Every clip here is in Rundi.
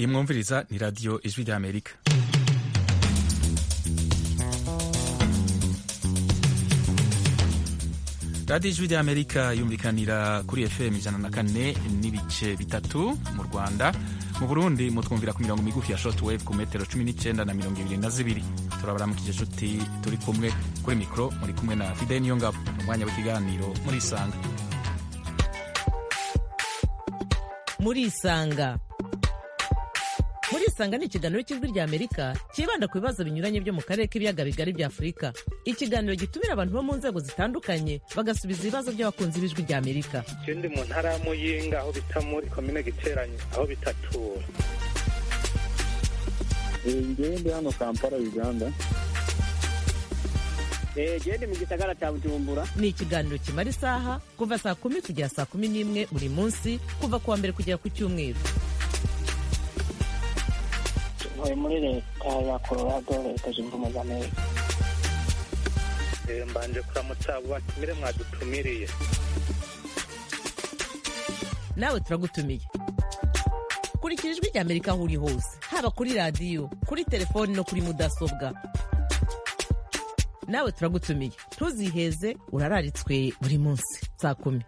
iyi mwumviriza ni radiyo ijwi ry'amerika radiyo ijwi ry'amerika yumvikanira kuri fm ijana na kane n'ibice bitatu mu rwanda mu burundi mutwumvira ku mirongo migufi ya shortwave ku metero cumi n'icyenda na mirongo ibiri na zibiri turabaramukije inshuti turi kumwe kuri mikoro muri kumwe na fide niyongabo umwanya w'ikiganiro muri isanga muri isanga muri isanga ni ikiganiro cy'ijwi rya amerika cyibanda ku bibazo binyuranye byo mu karere k'ibiyaga bigari bya afurika ikiganiro gitumira abantu bo mu nzego zitandukanye bagasubiza ibibazo by'abakunzi b'ijwi rya amerika ikindi mu ntara ya muyinga aho bita muri komine giteranye aho bitatura ngewe ndi hano kampala uganda gende mu gisagara cya bujumbura ni ikiganiro kimara isaha kuva saa kumi kugera saa kumi n'imwe buri munsi kuva ku wa mbere kugera ku cyumweru ntuye muri leta ya colorado leta zunze ubumwe za amerika Eh, mbanje kuramutsa abo batumire mwadutumiriye nawe turagutumiye kurikira ijwi rya amerika aho uri hose haba kuri radiyo kuri telefoni no kuri mudasobwa nawe turagutumiye ntuziheze urararitswe buri munsi saa kumi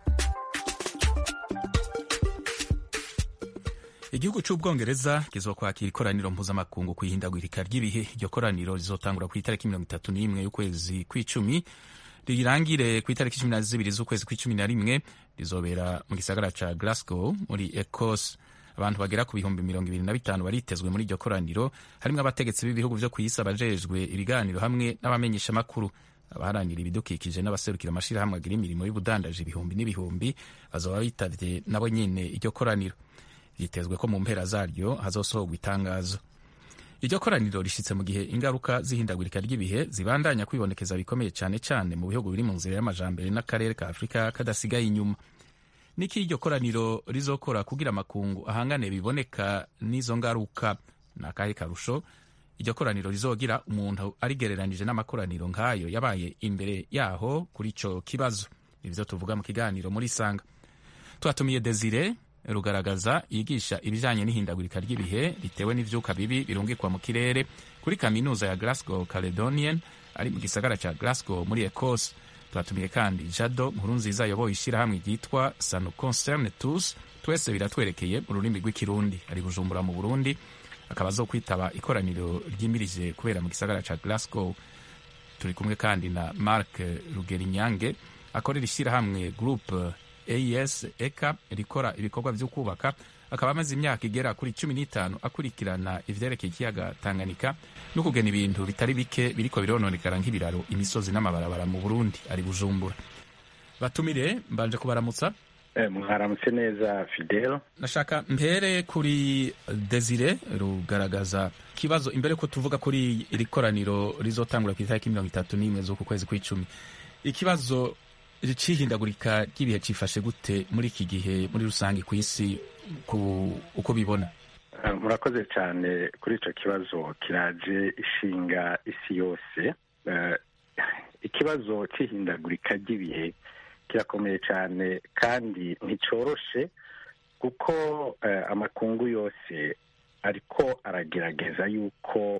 igihugu cy'ubwongereza kizokwakira ikoraniro mpuzamakungu ku ihindagurika ry'ibihe iryo koraniro rizotangura ku itariki mirongo itatu n'imwe y'ukwezi kw'icumi rirangire ku itariki cumi na zibiri z'ukwezi kw'icumi na rimwe rizobera mu gisagara ca glasgow muri ecosse abantu bagera ku bihumbi mirongo ibiri na bitanu baritezwe muri iryo koraniro harimwo abategetsi b'ibihugu vyo kw'isi abajejwe ibiganiro hamwe n'abamenyeshamakuru abaharanira ibidukikije n'abaserukira amashirahamwe agira imirimo y'ubudandaji ibihumbi n'ibihumbi bazoba bitavye nabo nyene iryo koraniro vyitezwe ko mu mpera zaryo hazosohorwa itangazo iryo koraniro rishitse mu gihe ingaruka z'ihindagurika ry'ibihe zibandanya kwibonekeza bikomeye cane cane mu bihugu biri mu nzira y'amajambere n'akarere ka afurika kadasigaye inyuma niki iryo koraniro rizokora kugira amakungu ahangane biboneka n'izo ngaruka ni akahe karusho iryo koraniro rizogira umuntu arigereranije n'amakoraniro nk'ayo yabaye imbere yaho kuri ico kibazo ivyo tuvuga mu kiganiro muri sanga twatumiye desire rugaragaza yigisha ibijanye n'ihindagurika ry'ibihe ritewe n'ivyuka bibi birungikwa mu kirere kuri kaminuza ya Glasgow Caledonian ari mu gisagara ca Glasgow muri Ecosse twatumiye kandi Jado Nkurunziza ayoboye ishirahamwe ryitwa Sano Concerne Tous twese biratwerekeye mu rurimi rw'ikirundi ari Bujumbura mu Burundi akaba azokwitaba ikoraniro ryimirije kubera mu gisagara ca Glasgow turi kumwe kandi na Mark Rugerinyange akorera ishirahamwe Group AES eka rikora ibikorwa vyo kubaka akaba amaze imyaka igera kuri cumi n'itanu akurikirana ivyerekeye ikiyaga Tanganyika no kugena ibintu bitari bike biriko birononekara nk'ibiraro imisozi n'amabarabara mu Burundi ari Bujumbura batumire mbanje kubaramutsa Eh, mwaramutse neza fidel nashaka mpere kuri Desire rugaragaza kibazo imbere ko tuvuga kuri iri koraniro rizotangura ku itariki mirongo itatu n'imwe z'uku kwezi kw'icumi ikibazo c'ihindagurika ry'ibihe cifashe gute muri iki gihe muri rusange ku isi ku uko bibona Eh, murakoze cyane kuri icyo kibazo kiraje ishinga isi yose Eh, ikibazo cy'ihindagurika ry'ibihe kirakomeye cyane kandi nticoroshe kuko eh, amakungu yose ariko aragerageza yuko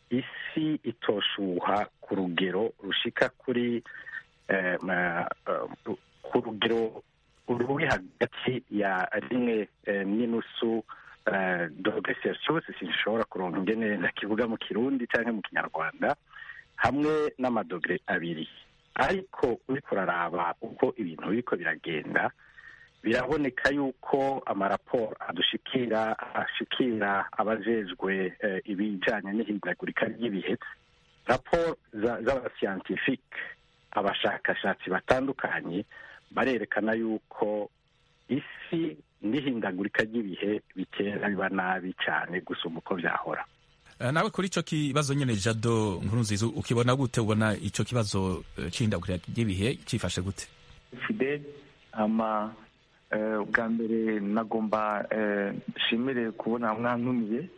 isi itoshuha ku rugero rushika kuri eh, ma- eh, ku rugero ruri hagati ya rimwe eh, n'inusu eh, dogere celsius sinshobora kuronka ingene ndakivuga mu kirundi cyangwa mu kinyarwanda hamwe n'amadogere abiri ariko uriko uraraba uko ibintu biriko biragenda biraboneka yuko amaraporo adushikira ashikira abajejwe eh, ibijanye n'ihindagurika ry'ibihe raporo za- z'abasiyantifike abashakashatsi batandukanye barerekana yuko isi n'ihindagurika ry'ibihe bitera biba nabi cyane gusumba uko byahora Eh, nawe kuri ico kibazo nyene Jado Nkurunziza ukibona gute ubona ico kibazo eh, c'ihindagurika ry'ibihe cifashe gute fide ama eh, ubwa mbere nagomba eh, nshimire kubona mwantumiye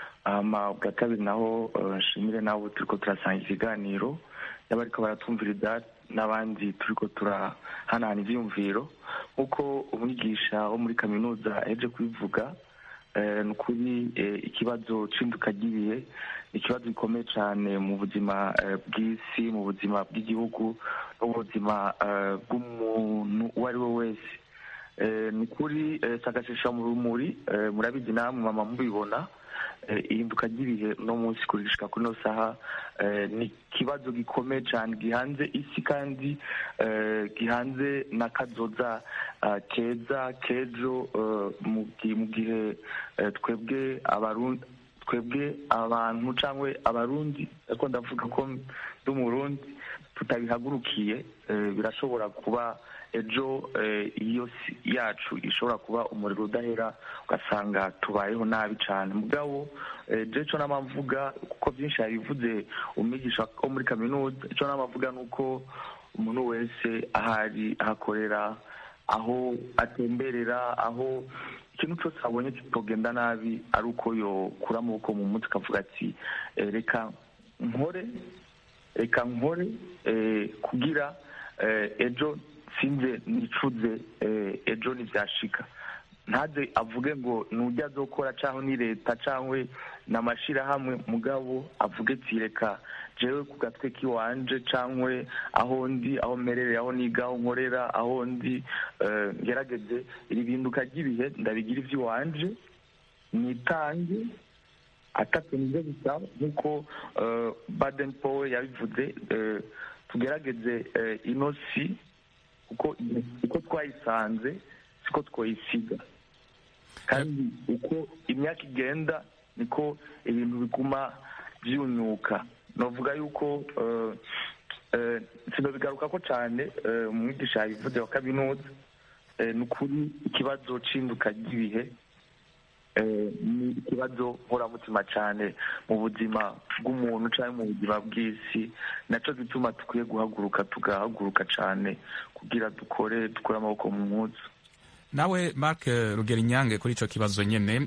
ama ubwa kabiri naho eh, nshimire nabo turiko turasanga ikiganiro yaba ariko baratumviriza n'abandi turiko turahanahana ivyiyumviro nk'uko umwigisha wo muri kaminuza yaje kubivuga ni ukuri ikibazo cy'induka ry'ibihe ni ikibazo gikomeye cyane mu buzima bw'isi mu buzima bw'igihugu no mu buzima bw'umuntu uwo ari we wese ni ukuri sagashesha mu rumuri murabizi namwe mama mubibona ihinduka ry'ibihe uno munsi kurishika kuri ino saha ni ikibazo gikomeye cyane gihanze isi kandi gihanze n'akazoza keza k'ejo mu gihe twebwe abarundi twebwe abantu cyangwa abarundi ariko ndavuga ko ndi umurundi tutabihagurukiye birashobora kuba ejo iyo si yacu ishobora kuba umuriro udahera ugasanga tubayeho nabi cyane mugabo icyo nama mvuga kuko byinshi yabivuze umwigisha wo muri kaminuza icyo nama mvuga ni uko umuntu wese ahari ahakorera aho atemberera aho ikintu cyose abonye kitogenda nabi ari uko yokura amaboko mu mutwe akavuga ati reka nkore reka nkore kugira ejo sinze nicuze ejo ntibyashika ntaze avuge ngo nujya azokora cyangwa ni leta cyangwa ni amashyirahamwe mugabo avuge ati reka jewe ku gatwe k'iwanje cyangwa aho ndi aho mmerere aho niga aho nkorera aho ndi ngerageze iri binduka ry'ibihe ndabigira iby'iwanje nitange atatu nibyo bisaba nk'uko baden powe yabivuze tugerageze ino si uko twayisanze siko twayisiga kandi uko imyaka igenda niko ibintu biguma byunyuka navuga yuko sinabigaruka ko cyane umwigisha yabivuze wa kaminuza ni ukuri ikibazo cy'induka ry'ibihe ni ikibazo nkoramutima cyane mu buzima bw'umuntu cyangwa mu buzima bw'isi nacyo gituma dukwiye guhaguruka tugahaguruka cyane kugira dukore dukore amaboko mu munsi nawe mark rugerinyange kuri icyo kibazo nyine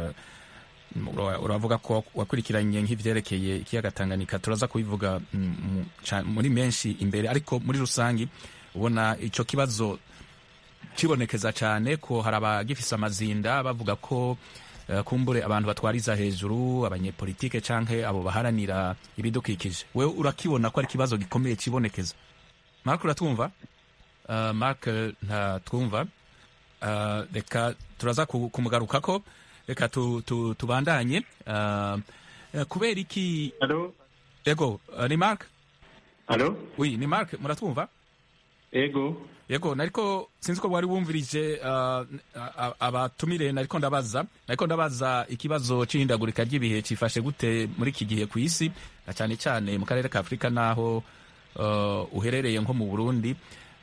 uravuga ko wakurikiranye nk'ibyerekeye ikiyaga Tanganyika turaza kubivuga muri menshi imbere ariko muri rusange ubona icyo kibazo kibonekeza cyane ko hari abagifise amazinda bavuga ko kumbure abantu batwariza hejuru abanyepolitike cyangwa abo baharanira ibidukikije we urakibona ko ari ikibazo gikomeye kibonekeza mark uratwumva mark ntatwumva reka turaza kumugaruka ko reka tubandanye kubera iki ego ni mark oui ni mark muratwumva ego yego nariko sinzi ko wari wumvirije abatumire nariko ndabaza nariko ndabaza ikibazo c'ihindagurika ry'ibihe cifashe gute muri iki gihe ku isi na cyane cyane mu karere ka afurika n'aho uherereye nko mu burundi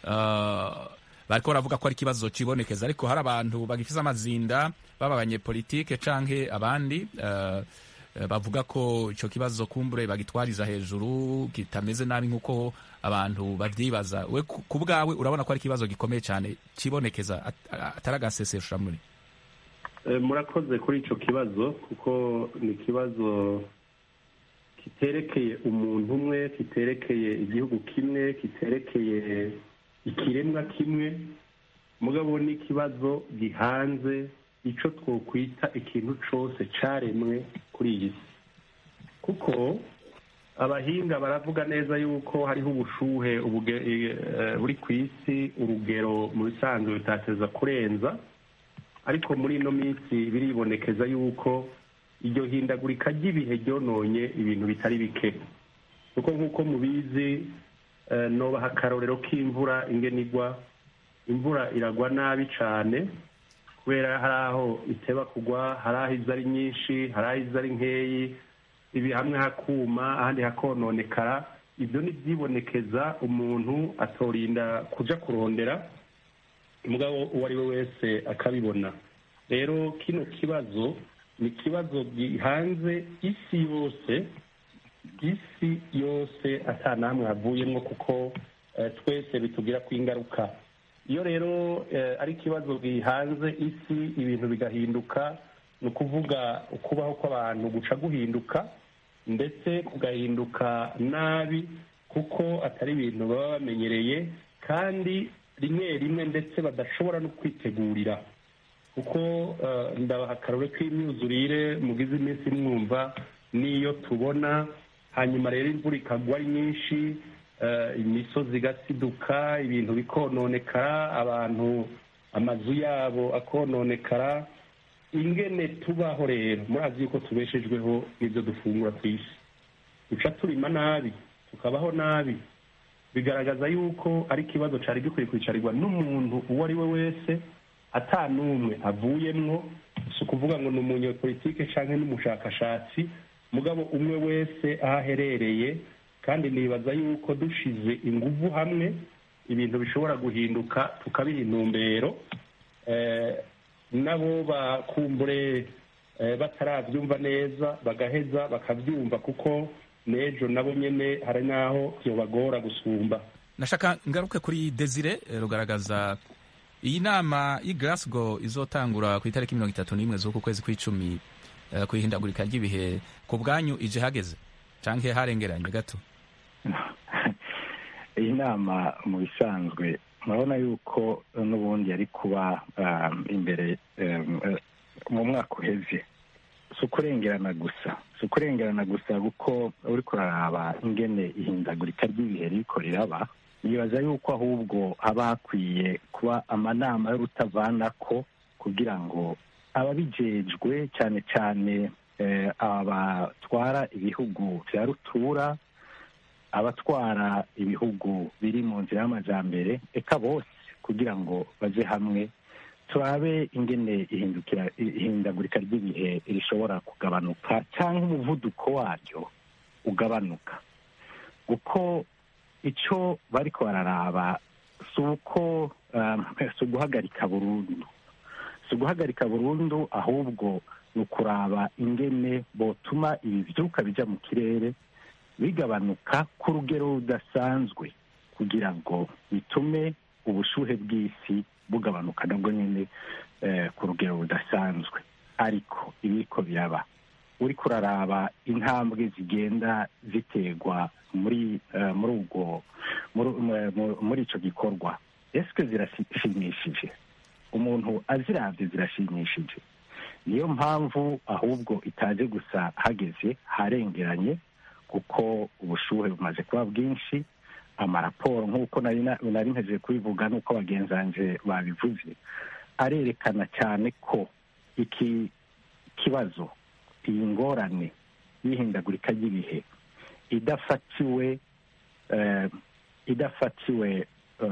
bariko baravuga ko ari ikibazo cibonekeza ariko hari abantu bagifise amazinda baba abanyepolitike canke abandi bavuga ko icyo kibazo kumbure bagitwariza hejuru kitameze nabi nk'uko abantu babyibaza we ku bwawe urabona ko ari ikibazo gikomeye cyane kibonekeza atari agasesesha muri murakoze kuri icyo kibazo kuko ni ikibazo kiterekeye umuntu umwe kiterekeye igihugu kimwe kiterekeye ikiremwa kimwe mugabo ni ikibazo gihanze icyo twokwita ikintu cyose cyaremwe kuri iyi si kuko abahinga baravuga neza yuko hariho ubushuhe buri ku isi urugero mu bisanzwe bitateza kurenza ariko muri ino minsi biribonekeza yuko iryo hindagurika ry'ibihe ryononye ibintu bitari bike kuko nk'uko mubizi nobaha akarorero k'imvura ingenigwa imvura iragwa nabi cyane kubera hari aho iteba kugwa hari aho iza ari nyinshi hari aho iza ari nkeyi ibi hamwe hakuma ahandi hakononekara ibyo ni byibonekeza umuntu atorinda kuja kurondera umugabo uwo ari we wese akabibona rero kino kibazo ni ikibazo gihanze isi yose isi yose ata namwe havuyemo kuko twese bitugira ku ingaruka iyo rero ari ikibazo gihanze isi ibintu bigahinduka ni ukuvuga ukubaho kw'abantu guca guhinduka ndetse kugahinduka nabi kuko atari ibintu baba bamenyereye kandi rimwe rimwe ndetse badashobora no kwitegurira kuko ndabaha akarore k'imyuzurire mugize iminsi mwumva n'iyo tubona hanyuma rero imvura ikagwa ari nyinshi imisozi igasiduka ibintu bikononekara abantu amazu yabo akononekara ingene tubaho rero murazi yuko tubeshejweho n'ibyo dufungura ku isi duca turima nabi tukabaho nabi bigaragaza yuko ari ikibazo cyari gikwiye kwicarirwa n'umuntu uwo ari we wese n'umwe avuyemwo si ukuvuga ngo ni umunyepolitike cyangwa n'umushakashatsi mugabo umwe wese aho aherereye kandi nibaza yuko dushize ingufu hamwe ibintu bishobora guhinduka tukabiha intumbero nabo bakumbure batarabyumva neza bagaheza bakabyumva kuko n'ejo nabo nyine hari n'aho byobagora gusumba nashaka ngaruke kuri desire rugaragaza iyi nama y'i Glasgow izotangura ku itariki mirongo itatu n'imwe z'uku kwezi kw'icumi ku ihindagurika ry'ibihe ku bwanyu ije hageze cyangwa harengeranye gato iyi nama mu bisanzwe murabona yuko n'ubundi yari kuba imbere mu mwaka uheze si ukurengerana gusa si ukurengerana gusa kuko uri kuraraba ingene ihindagurika ry'ibihe riko riraba nibaza yuko ahubwo haba hakwiye kuba amanama y'urutavanako kugira ngo ababijejwe cyane cyane abatwara ibihugu bya rutura abatwara ibihugu biri mu nzira y'amajyambere eka bose kugira ngo baje hamwe turabe ingene ihindagurika ry'ibihe rishobora kugabanuka cyangwa umuvuduko waryo ugabanuka kuko icyo bari bararaba si uko si uguhagarika burundu si uguhagarika burundu ahubwo ni ukuraba ingene botuma ibi byuka bijya mu kirere bigabanuka ku rugero rudasanzwe kugira ngo bitume ubushuhe bw'isi bugabanuka nabwo nyine ku rugero rudasanzwe ariko ibiko biraba uri kuraraba intambwe zigenda ziterwa muri muri ubwo muri icyo gikorwa ese zirashimishije umuntu azirabye zirashimishije niyo mpamvu ahubwo itaje gusa hageze harengeranye kuko ubushuhe bumaze kuba bwinshi amaraporo nk'uko nari nteje kubivuga n'uko bagenzanje babivuze arerekana cyane ko iki kibazo iyi ngorane y'ihindagurika ry'ibihe idafatiwe idafatiwe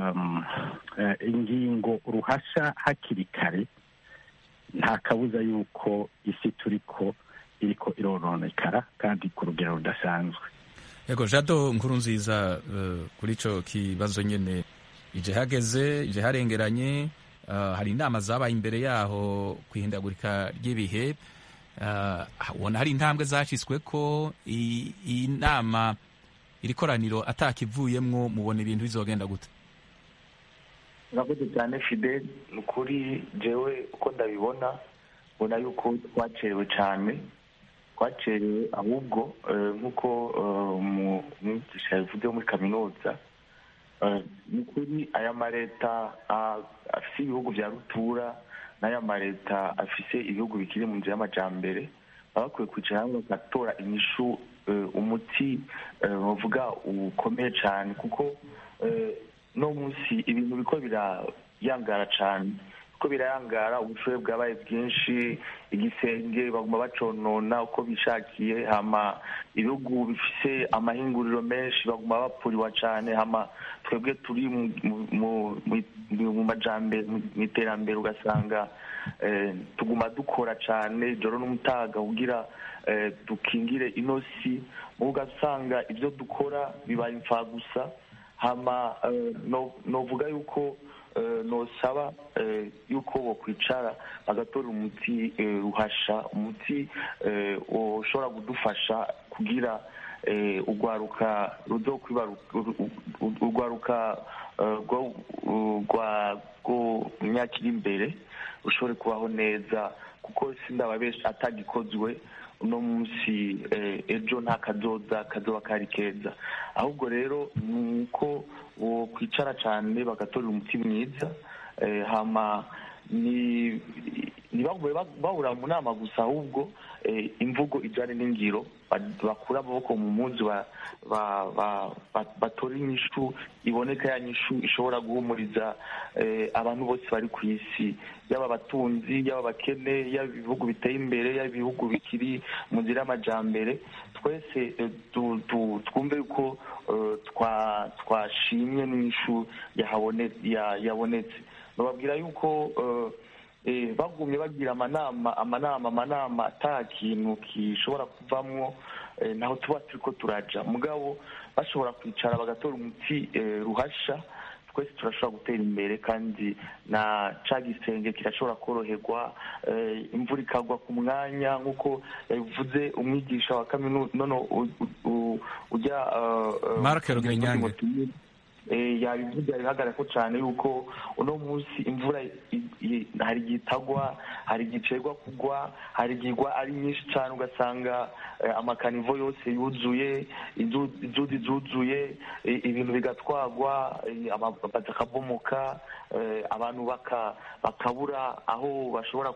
ingingo ruhasha hakiri kare nta kabuza y'uko isi turi ko iriko irononekara kandi ku rugero rudasanzwe yego jado nkuru nziza kuri icyo kibazo nyine ije hageze ije harengeranye hari inama zabaye imbere yaho ku ihindagurika ry'ibihe ubona hari intambwe zashyizwe ko iyi nama iri koraniro atakivuyemwo mubona ibintu bizogenda gute urakoze cyane fide ni ukuri jewe uko ndabibona mbona yuko twacerewe cyane twacerewe ahubwo nk'uko umwigisha yabivuze muri kaminuza ni ukuri aya maleta afite ibihugu bya rutura n'aya maleta afise ibihugu bikiri mu nzira y'amajyambere baba bakwiye kwicara hamwe bagatora inyishu umuti bavuga ukomeye cyane kuko no munsi ibintu biko birayangara cyane uko birayangara ubushobozi bwabaye bwinshi igisenge baguma baconona uko bishakiye hama ibihugu bifise amahinguriro menshi baguma bapfuriwa cyane hama twebwe turi mu majambere mu iterambere ugasanga tuguma dukora cyane ijoro n'umutaga kugira dukingire ino si ugasanga ibyo dukora bibaye imfagusa hama novuga yuko nosaba yuko bakwicara bagatora umuti ruhasha umuti ushobora kudufasha kugira urwaruka urwaruka rwo myaka iri imbere rushobore kubaho neza kuko sindaba benshi atagikozwe uno munsi ejo nta kazoza kazoba kari keza ahubwo rero ni uko kwicara cyane bagatorera umuti mwiza hama ni ntibagume bahura mu nama gusa ahubwo imvugo ijyanye n'ingiro bakura amaboko mu munsi batora inyishu iboneka ya nyishu ishobora guhumuriza abantu bose bari ku isi yaba abatunzi yaba abakene yaba ibihugu biteye imbere yaba ibihugu bikiri mu nzira y'amajyambere twese twumve ko twashimye n'inyishu yabonetse bababwira yuko bagumye bagira amanama amanama amanama ata kintu gishobora kuvamwo naho tuba turi ko turaja mugabo bashobora kwicara bagatora umuti ruhasha twese turashobora gutera imbere kandi na ca gisenge kirashobora koroherwa imvura ikagwa ku mwanya nk'uko yabivuze umwigisha wa kaminuza nono ujya marke rugenyange yabivuze bihagarara ko cyane yuko uno munsi imvura hari igihe itagwa hari igihe icegwa kugwa hari igihe igwa ari nyinshi cyane ugasanga amakanivo yose yuzuye inzuzi zuzuye ibintu bigatwagwa amabati akabomoka abantu bakabura aho bashobora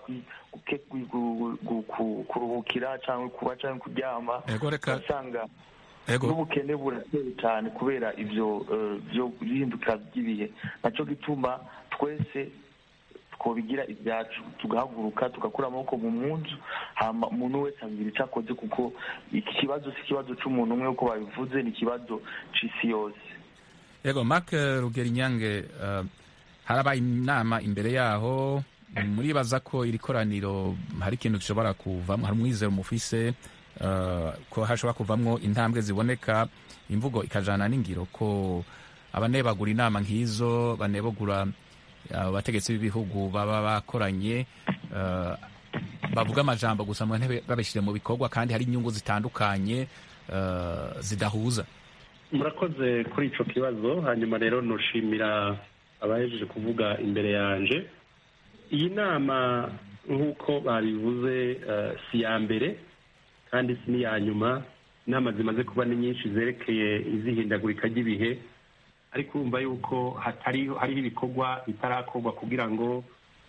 kuruhukira cyangwa kuba cyangwa kuryama ugasanga n'ubukene burateye cyane kubera ibyo bihinduka by'ibihe nacyo gituma twese twobigira ibyacu tugahaguruka tugakura amaboko mu munzu umuntu wese agira icyo akoze kuko iki kibazo si ikibazo cy'umuntu umwe uko babivuze ni ikibazo cy'isi yose yego mark rugerinyange harabaye inama imbere yaho muribaza ko iri koraniro hari ikintu gishobora kuvamo hari umwizero mufise ko hashobora kuvamo intambwe ziboneka imvugo ikajana n'ingiro ko abanebagura inama nk'izo banebagura abategetsi b'ibihugu baba bakoranye bavuga amajambo gusa mu ntebe babishyire mu bikorwa kandi hari inyungu zitandukanye zidahuza murakoze kuri icyo kibazo hanyuma rero nushimira abahejeje kuvuga imbere yanje iyi nama nk'uko babivuze si iya mbere kandi si n'iya nyuma inama zimaze kuba ni nyinshi zerekeye izihindagurika ry'ibihe ariko urumva yuko hariho ibikorwa bitarakorwa kugira ngo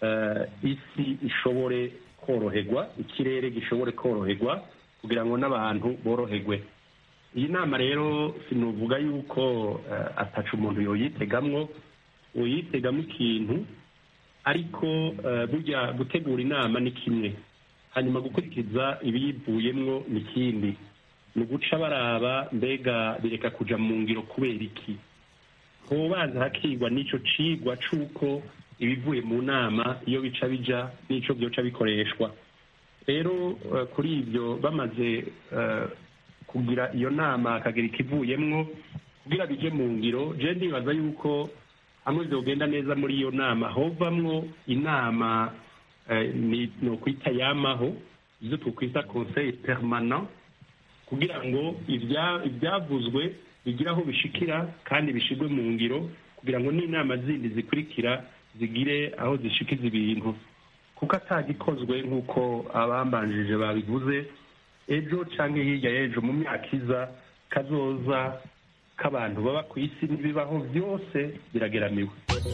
isi ishobore koroherwa ikirere gishobore koroherwa kugira ngo n'abantu boroherwe iyi nama rero sinuvuga yuko ataca umuntu yoyitegamwo uyitegamo ikintu ariko burya gutegura inama ni kimwe hanyuma gukurikiza ibiyivuyemwo ni ikindi ni uguca baraba mbega bireka kuja mu ngiro kubera iki hobanza hakigwa n'ico cigwa c'uko ibivuye mu nama iyo bica bija n'ico vyoca bikoreshwa rero kuri ivyo bamaze kugira iyo nama hakagira ikivuyemwo kugira bije mu ngiro je ndibaza yuko hamwe vyogenda neza muri iyo nama hovamwo inama ni ukwita yamaho izo twokwita conseil permanent kugira ngo ibyavuzwe bigire aho bishikira kandi bishigwe mu ngiro kugira ngo n'inama zindi zikurikira zigire aho zishikiza ibintu kuko atagikozwe nk'uko abambanjije babivuze ejo cyangwa hirya y'ejo mu myaka iza kazoza k'abantu baba ku isi n'ibibaho byose birageramiwe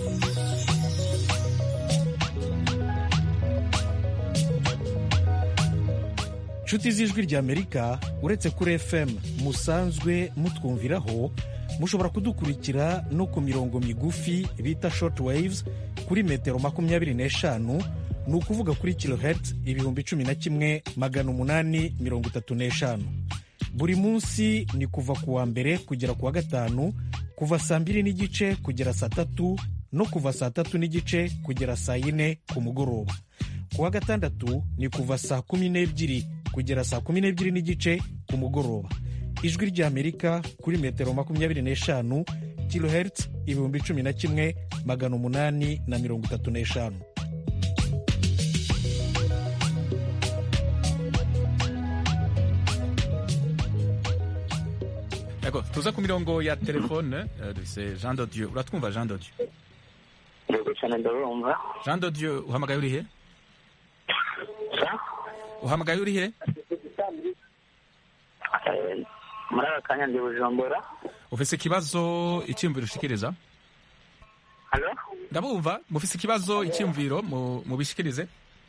inshuti z'ijwi ry'amerika uretse kuri fm musanzwe mutwumviraho mushobora kudukurikira no ku mirongo migufi bita short waves kuri metero makumyabiri n'eshanu ni ukuvuga kuri kilohertz ibihumbi cumi na kimwe magana umunani mirongo itatu n'eshanu buri munsi ni kuva ku wa mbere kugera ku wa gatanu kuva saa mbiri n'igice kugera saa tatu no kuva saa tatu n'igice kugera saa yine ku mugoroba ku wa gatandatu ni kuva saa kumi n'ebyiri kugera saa kumi n'ebyiri n'igice ku mugoroba ijwi ry'amerika kuri metero makumyabiri n'eshanu kilohertz ibihumbi cumi na kimwe magana umunani na mirongo itatu n'eshanu yego tuza ku mirongo ya telefone dufise jean de dieu uratwumva jean de dieu yego cyane ndabumva jean de dieu uhamagaye urihe uhamagaye urihe muri aka kanya ndi bujumbura ufise ikibazo icyiyumviro ushikiriza halo ndabumva mufise ikibazo icyumviro mu- mubishikirize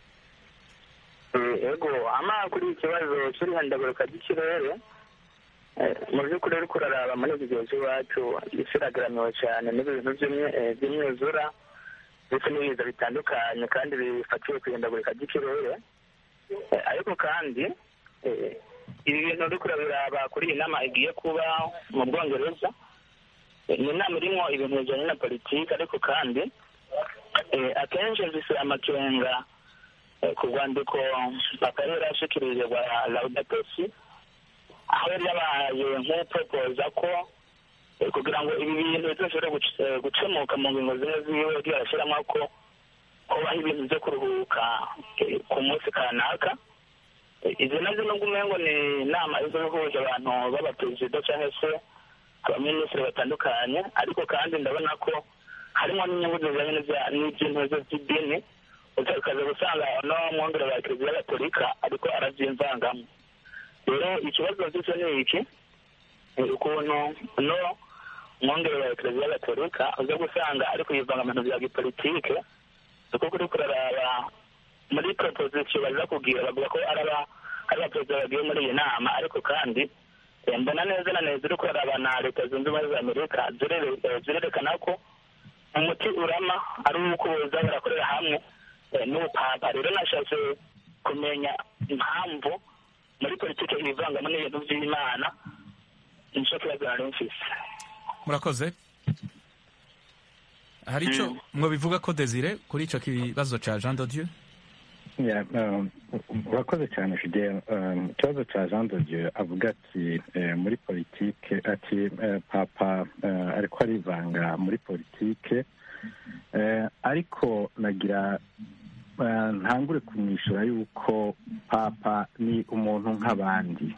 Eh, ego ama kuri iki kibazo cy'ihindagurika ry'ikirere eh, mu by'ukuri ariko uraraba muri iki gihe cy'iwacu isi iragaramiwe cyane n'ibintu by'imye- eh, by'imyuzura ndetse n'ibiza bitandukanye kandi bifatiwe ku ihindagurika ry'ikirere Eh, ariko kandi eh, ibi bintu uriko urabiraba kuri iyi nama igiye kuba mu bwongereza Eh, ni inama irimo ibintu bijyanye na politiki ariko kandi eh, akenshi zisira amakenga eh, ku rwandiko papa yari yarashikirije rwa laudatosi aho yari yabaye nk'upropoza ko eh, kugira ngo ibi bintu bizoshobore guc- eh, gukemuka mu ngingo zimwe ziwe yagiye arashyiramo ko kubaho ibintu byo kuruhuka eh, ku munsi kanaka Eh, izi nazo nubwo umengo ni inama izo ihuje abantu b'abaperezida cyangwa se abaminisitiri batandukanye ariko kandi ndabona ko harimo n'inyungu zijyanye n'ibya- n'iby'intego by'idini uza ukaza gusanga no mwongere wa kiliziya gatolika ariko arabyimvangamo rero ikibazo mfite ni iki ni ukuntu no mwongere wa kiliziya gatolika uza gusanga ari kuyivanga mu bintu bya gipolitike kuko kuri kuraraba muri proposition baza kugira bavuga ko ari aba ari abaperezida bagiye muri iyi nama ariko kandi eh, mbona neza na neza uri kuraraba na leta zunze ubumwe za amerika zirere- eh, zirerekana ko umuti urama ari uko boza barakorera hamwe eh, n'ubupapa rero nashatse kumenya impamvu muri politiki ibivangamo n'ibintu by'imana nicyo kibazo nari mfise murakoze hari icyo mwabivuga ko desire kuri icyo kibazo cya jean de dieu Ya, um, urakoze cyane fidel Um, ikibazo cya jean de dieu avuga ati eh, muri politike ati eh, papa eh, ariko arivanga muri politike Eh, ariko nagira eh, ntangure kumwishyura yuko papa ni umuntu nk'abandi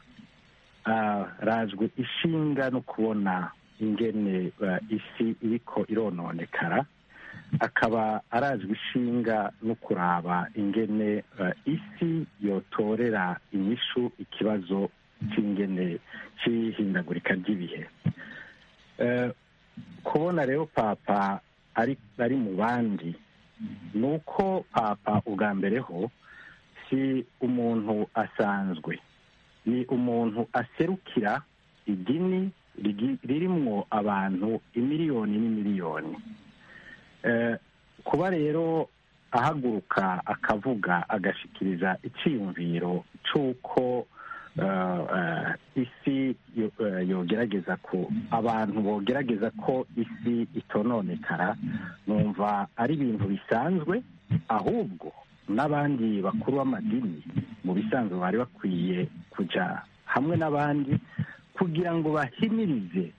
Ah, rajwe ishinga no kubona ingene eh, isi iriko irononekara akaba arazwi ishinga no kuraba ingene eh, isi yotorera inyishu ikibazo cy'ingene cy'ihindagurika ry'ibihe Eh, kubona rero papa ari ari mu bandi ni uko papa ubwa mbere ho si umuntu asanzwe ni umuntu aserukira idini rigi- ririmwo abantu imiliyoni n'imiliyoni Eh, kuba rero ahaguruka akavuga agashikiriza icyiyumviro cy'uko eh, eh, isi yo- eh, yogerageza ko abantu bogerageza ko isi itononekara numva ari ibintu bisanzwe ahubwo n'abandi bakuru b'amadini mu bisanzwe bari bakwiye kujya hamwe n'abandi kugira ngo bahimirize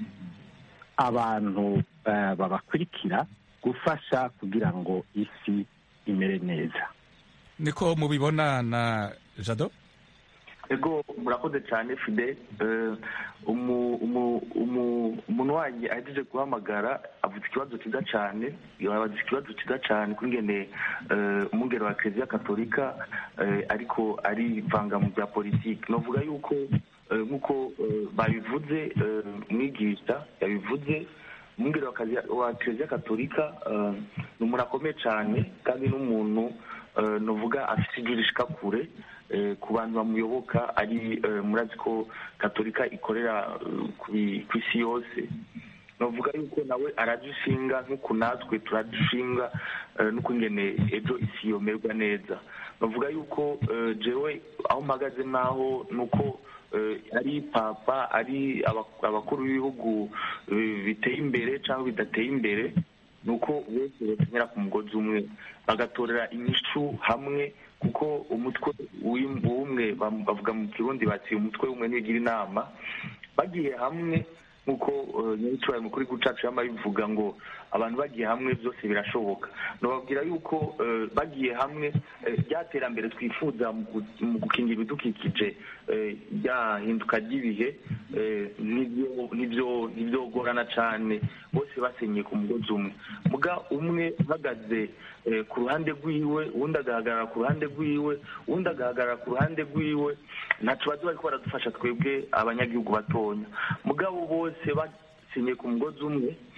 abantu eh, babakurikira gufasha kugira ngo isi imere neza niko mubibona na jado ego murakoze cyane fide Eh, umu- umu- umu- umuntu wanjye ahejeje guhamagara avuze ikibazo cyiza cyane yabaza ikibazo cyiza cyane kungene umwungere wa kiliziya katolika eh, ariko arivanga mu bya politiki novuga yuko eh, nk'uko eh, babivuze eh, umwigisha yabivuze umwungere wa Kiliziya- wa kiliziya katolika eh, ni umuntu akomeye cyane kandi n'umuntu eh, novuga afite ijwi rishika kure eh, ku bantu bamuyoboka ari eh, murazi ko katolika ikorera eh, ku- ku isi yose novuga yuko nawe aradushinga nk'uku natwe turadushinga eh, n'uko ingene ejo isi yomerwa neza novuga yuko eh, jewe aho mpagaze naho nuko eh, ari papa ari aba- abakuru b'ibihugu eh, biteye imbere cyangwa bidateye imbere nuko bose bakenyera ku mugozi umwe bagatorera inyishu hamwe kuko umutwe w'im- w'umwe bam- bavuga mu kirundi bati umutwe w'umwe ntigira inama bagiye hamwe nk'uko eh, nyir'icyubahiro mukuru w'igihugu cacu yama bivuga ngo abantu bagiye hamwe byose birashoboka nababwira yuko eh, bagiye hamwe eh, rya terambere twifuza mu gu- mu gukingira ibidukikije eh, rya hinduka ry'ibihe eh, nibyo- nibyo- ntibyogorana cyane bose basenyeye ku mugozi umwe muga umwe uhagaze eh, ku ruhande rwiwe uwundi agahagarara ku ruhande rwiwe uwundi agahagarara ku ruhande rwiwe ntaco bazi bariko baradufasha twebwe abanyagihugu batonya mugabo bose basenyeye ku mugozi umwe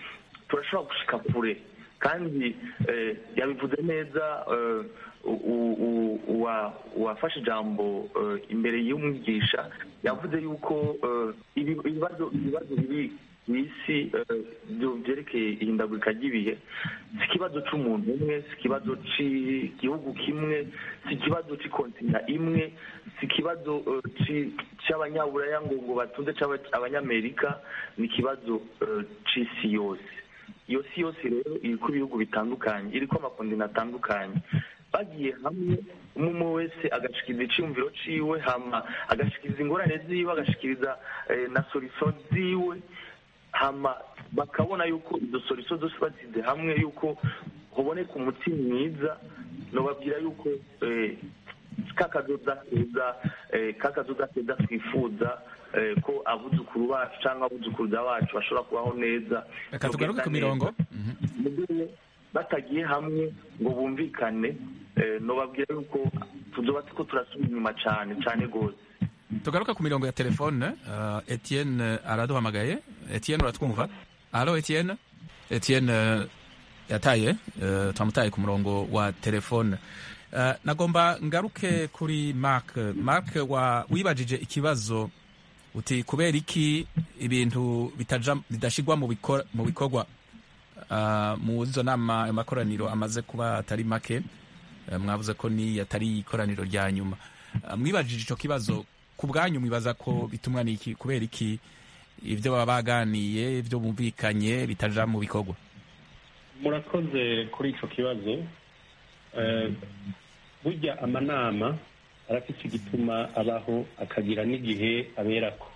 turashobora gushika kure kandi eh, yabivuze neza eh, u- u- u- uwa- uwafashe ijambo eh, imbere y'umwigisha yavuze yuko eh, ibi- ibibazo ibibazo biri ku isi eh, byo byerekeye ihindagurika ry'ibihe si ikibazo cy'umuntu umwe si ikibazo cy'igihugu kimwe si ikibazo cy'ikontina imwe si ikibazo eh, ci- cy'abanyaburaya ngo ngo batunze cy'aba- abanyamerika ni ikibazo eh, c'isi yose iyo si yose rero iriko ibihugu bitandukanye iriko amakondina atandukanye bagiye hamwe umwe umwe wese agashikiriza iciyumviro ciwe hama agashikiriza ingorane ziwe agashikiriza eh, na solution ziwe hama bakabona yuko izo solution zose basize hamwe yuko hoboneka umuti mwiza nobabwira yuko eh, kakazoza keza eh, kakazoza keza twifuza eh, ko abuzukuru bacu cyangwa abuzukuruza bacu bashobora kubaho neza reka tugaruke ku mirongo Mhm. mugihe batagiye hamwe ngo bumvikane eh, nobabwira yuko tuzoba turiko turasubira inyuma cane cane gose tugaruka ku mirongo ya telefone uh, etienne araduhamagaye etienne uratwumva alo etienne etienne uh, yataye uh, twamutaye ku murongo wa telefone uh, nagomba ngaruke kuri mark mark wa wibajije ikibazo uti kubera iki ibintu bitaja bidashigwa mu bikor- mu bikorwa uh, mu izo nama ayo makoraniro amaze kuba atari make uh, mwavuze ko ni atari ikoraniro rya nyuma uh, mwibajije ico kibazo ku bwanyu mwibaza ko bitumwa n'iki kubera iki ibyo baba baganiye ibyo bumvikanye bitaja mu bikorwa murakoze kuri icyo kibazo Eh, burya amanama arafite igituma abaho akagira n'igihe aberako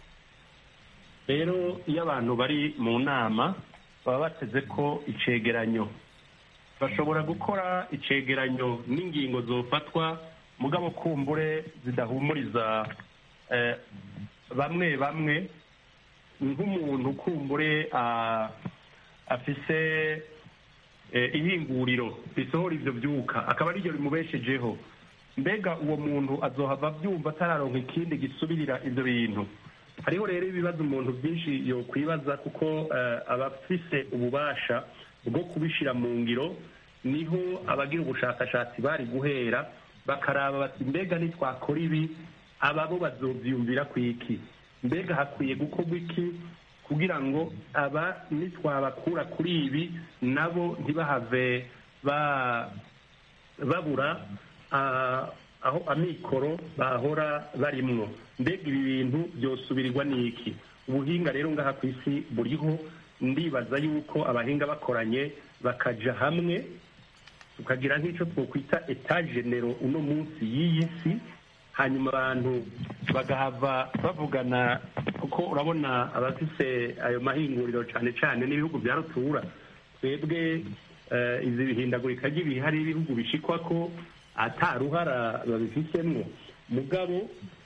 rero iyo abantu bari mu nama baba bateze ko icegeranyo bashobora gukora icegeranyo n'ingingo zofatwa mugabo kumbure zidahumuriza eh, bamwe bamwe nk'umuntu kumbure ah, afise eh, ihinguriro risohora ivyo vyuka akaba ariryo rimubeshejeho mbega uwo muntu azohava avyumva atararonka ikindi gisubirira ivyo bintu hariho rero ibibazo umuntu byinshi yokwibaza kuko eh, abafise ububasha bwo kubishira mu ngiro niho abagira ubushakashatsi bari guhera bakaraba bati mbega nitwakora ibi aba bo bazovyumvira kwiki mbega hakwiye gukorwa iki kugira ngo aba nitwabakura kuri ibi nabo ntibahave ba babura ah, aho amikoro bahora barimwo mbega ibi bintu byosubirirwa n'iki ubuhinga rero ngaha ku isi buriho ndibaza yuko abahinga bakoranye bakaja hamwe tukagira nk'icyo twokwita etagenero uno munsi y'iyi si hanyuma abantu bagahava bavugana kuko urabona abafise ayo mahinguriro cyane cyane n'ibihugu bya rutura twebwe eh, izi bihindagurika ry'ibihe hari ibihugu bishikwa ko ataruhara babifisemwo mugabo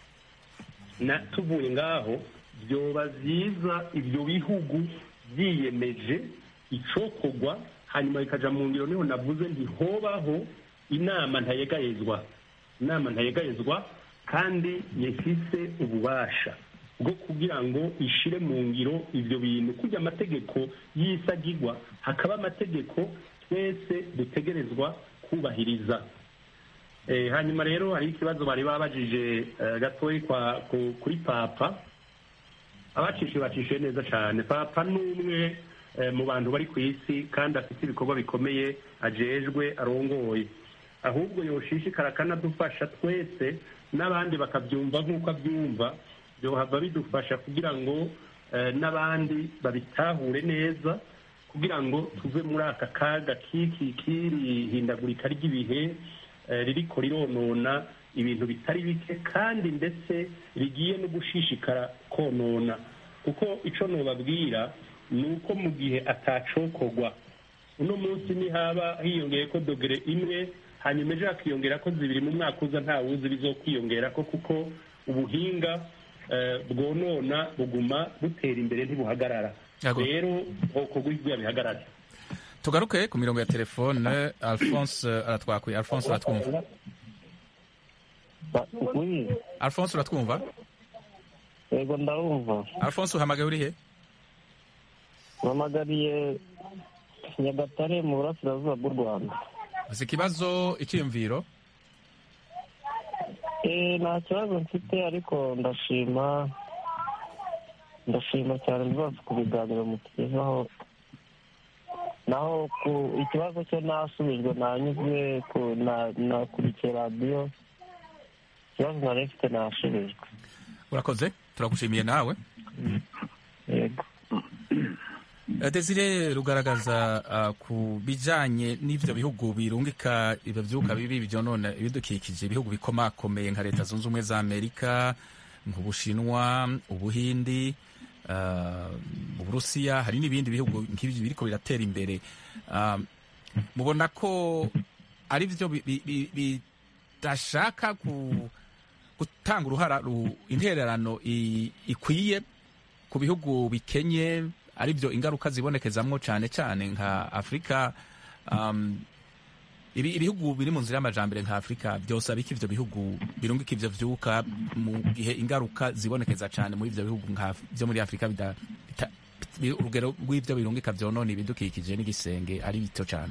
na tuvuye ngaho byoba byiza ibyo bihugu byiyemeje icokorwa hanyuma bikaja mu ngiro niho navuze ntihobaho inama ntayegayezwa inama ntayegayezwa kandi yifise ububasha bwo kugira ngo ishire mu ngiro ivyo bintu kurya amategeko y'isagirwa hakaba amategeko twese dutegerezwa kubahiriza Eh, hanyuma rero hari ikibazo bari babajije eh, gatoyi kwa ku- kuri papa abacishe bacishe neza cyane papa ni umwe eh, mu bantu bari ku isi kandi afite ibikorwa bikomeye ajejwe arongoye ahubwo yoshishikara akanadufasha twese n'abandi bakabyumva nk'uko abyumva byohava bidufasha kugira ngo eh, n'abandi babitahure neza kugira ngo tuve muri aka kaga k'iki k'iri hindagurika ry'ibihe eh, ririko rironona ibintu bitari bike kandi ndetse rigiye no gushishikara konona kuko ico nobabwira ni uko mu gihe atacokorwa uno munsi nihaba hiyongeye ko dogere imwe hanyuma ejo hakiyongera ko zibiri mu mwaka uza nta wuzi bizokwiyongera ko kuko ubuhinga eh, bwonona buguma butera imbere ntibuhagarara Yego. rero hokorwa ibyo bihagarara tugaruke ku mirongo ya telefone alphonse aratwakuye alphonse uratwumva Oui, alphonse uratwumva yego ndabumva alphonse uhamagaye uri he mpamagariye nyagatare mu burasirazuba bw'u rwanda uzi ikibazo icyiyumviro Eh, nta kibazo mfite ariko ndashima ndashima cyane rwose ku biganiro mutugezaho naho ku ikibazo cyo nasubijwe nanyuzwe ku- na- nakurikiye radiyo ikibazo nari mfite nasubijwe urakoze turagushimiye nawe yego Eh, Desire rugaragaza ah, ku bijanye n'ivyo bihugu birungika ibyo vyuka bibi byonona ibidukikije ibihugu bikomakomeye nka leta zunze ubumwe za amerika nk'ubushinwa ubuhindi ah, uburusiya hari n'ibindi bihugu nk'ibyo biriko biratera imbere Ah, mubona ko ari byo bi- bi- bi- bidashaka ku- gutanga uruhara ru- intererano i- ikwiye ku bihugu bikenye ari byo ingaruka zibonekezamwo cyane cyane nka afurika um, ibi, ibihugu biri mu nzira y'amajambere nka afurika byose abika ivyo bihugu birungika ivyo vyuka mu gihe ingaruka zibonekeza cyane muri ivyo bihugu nka byo muri afurika bida, bita, bi- urugero rw'ivyo birungika vyonona ibidukikije n'igisenge ari bito cyane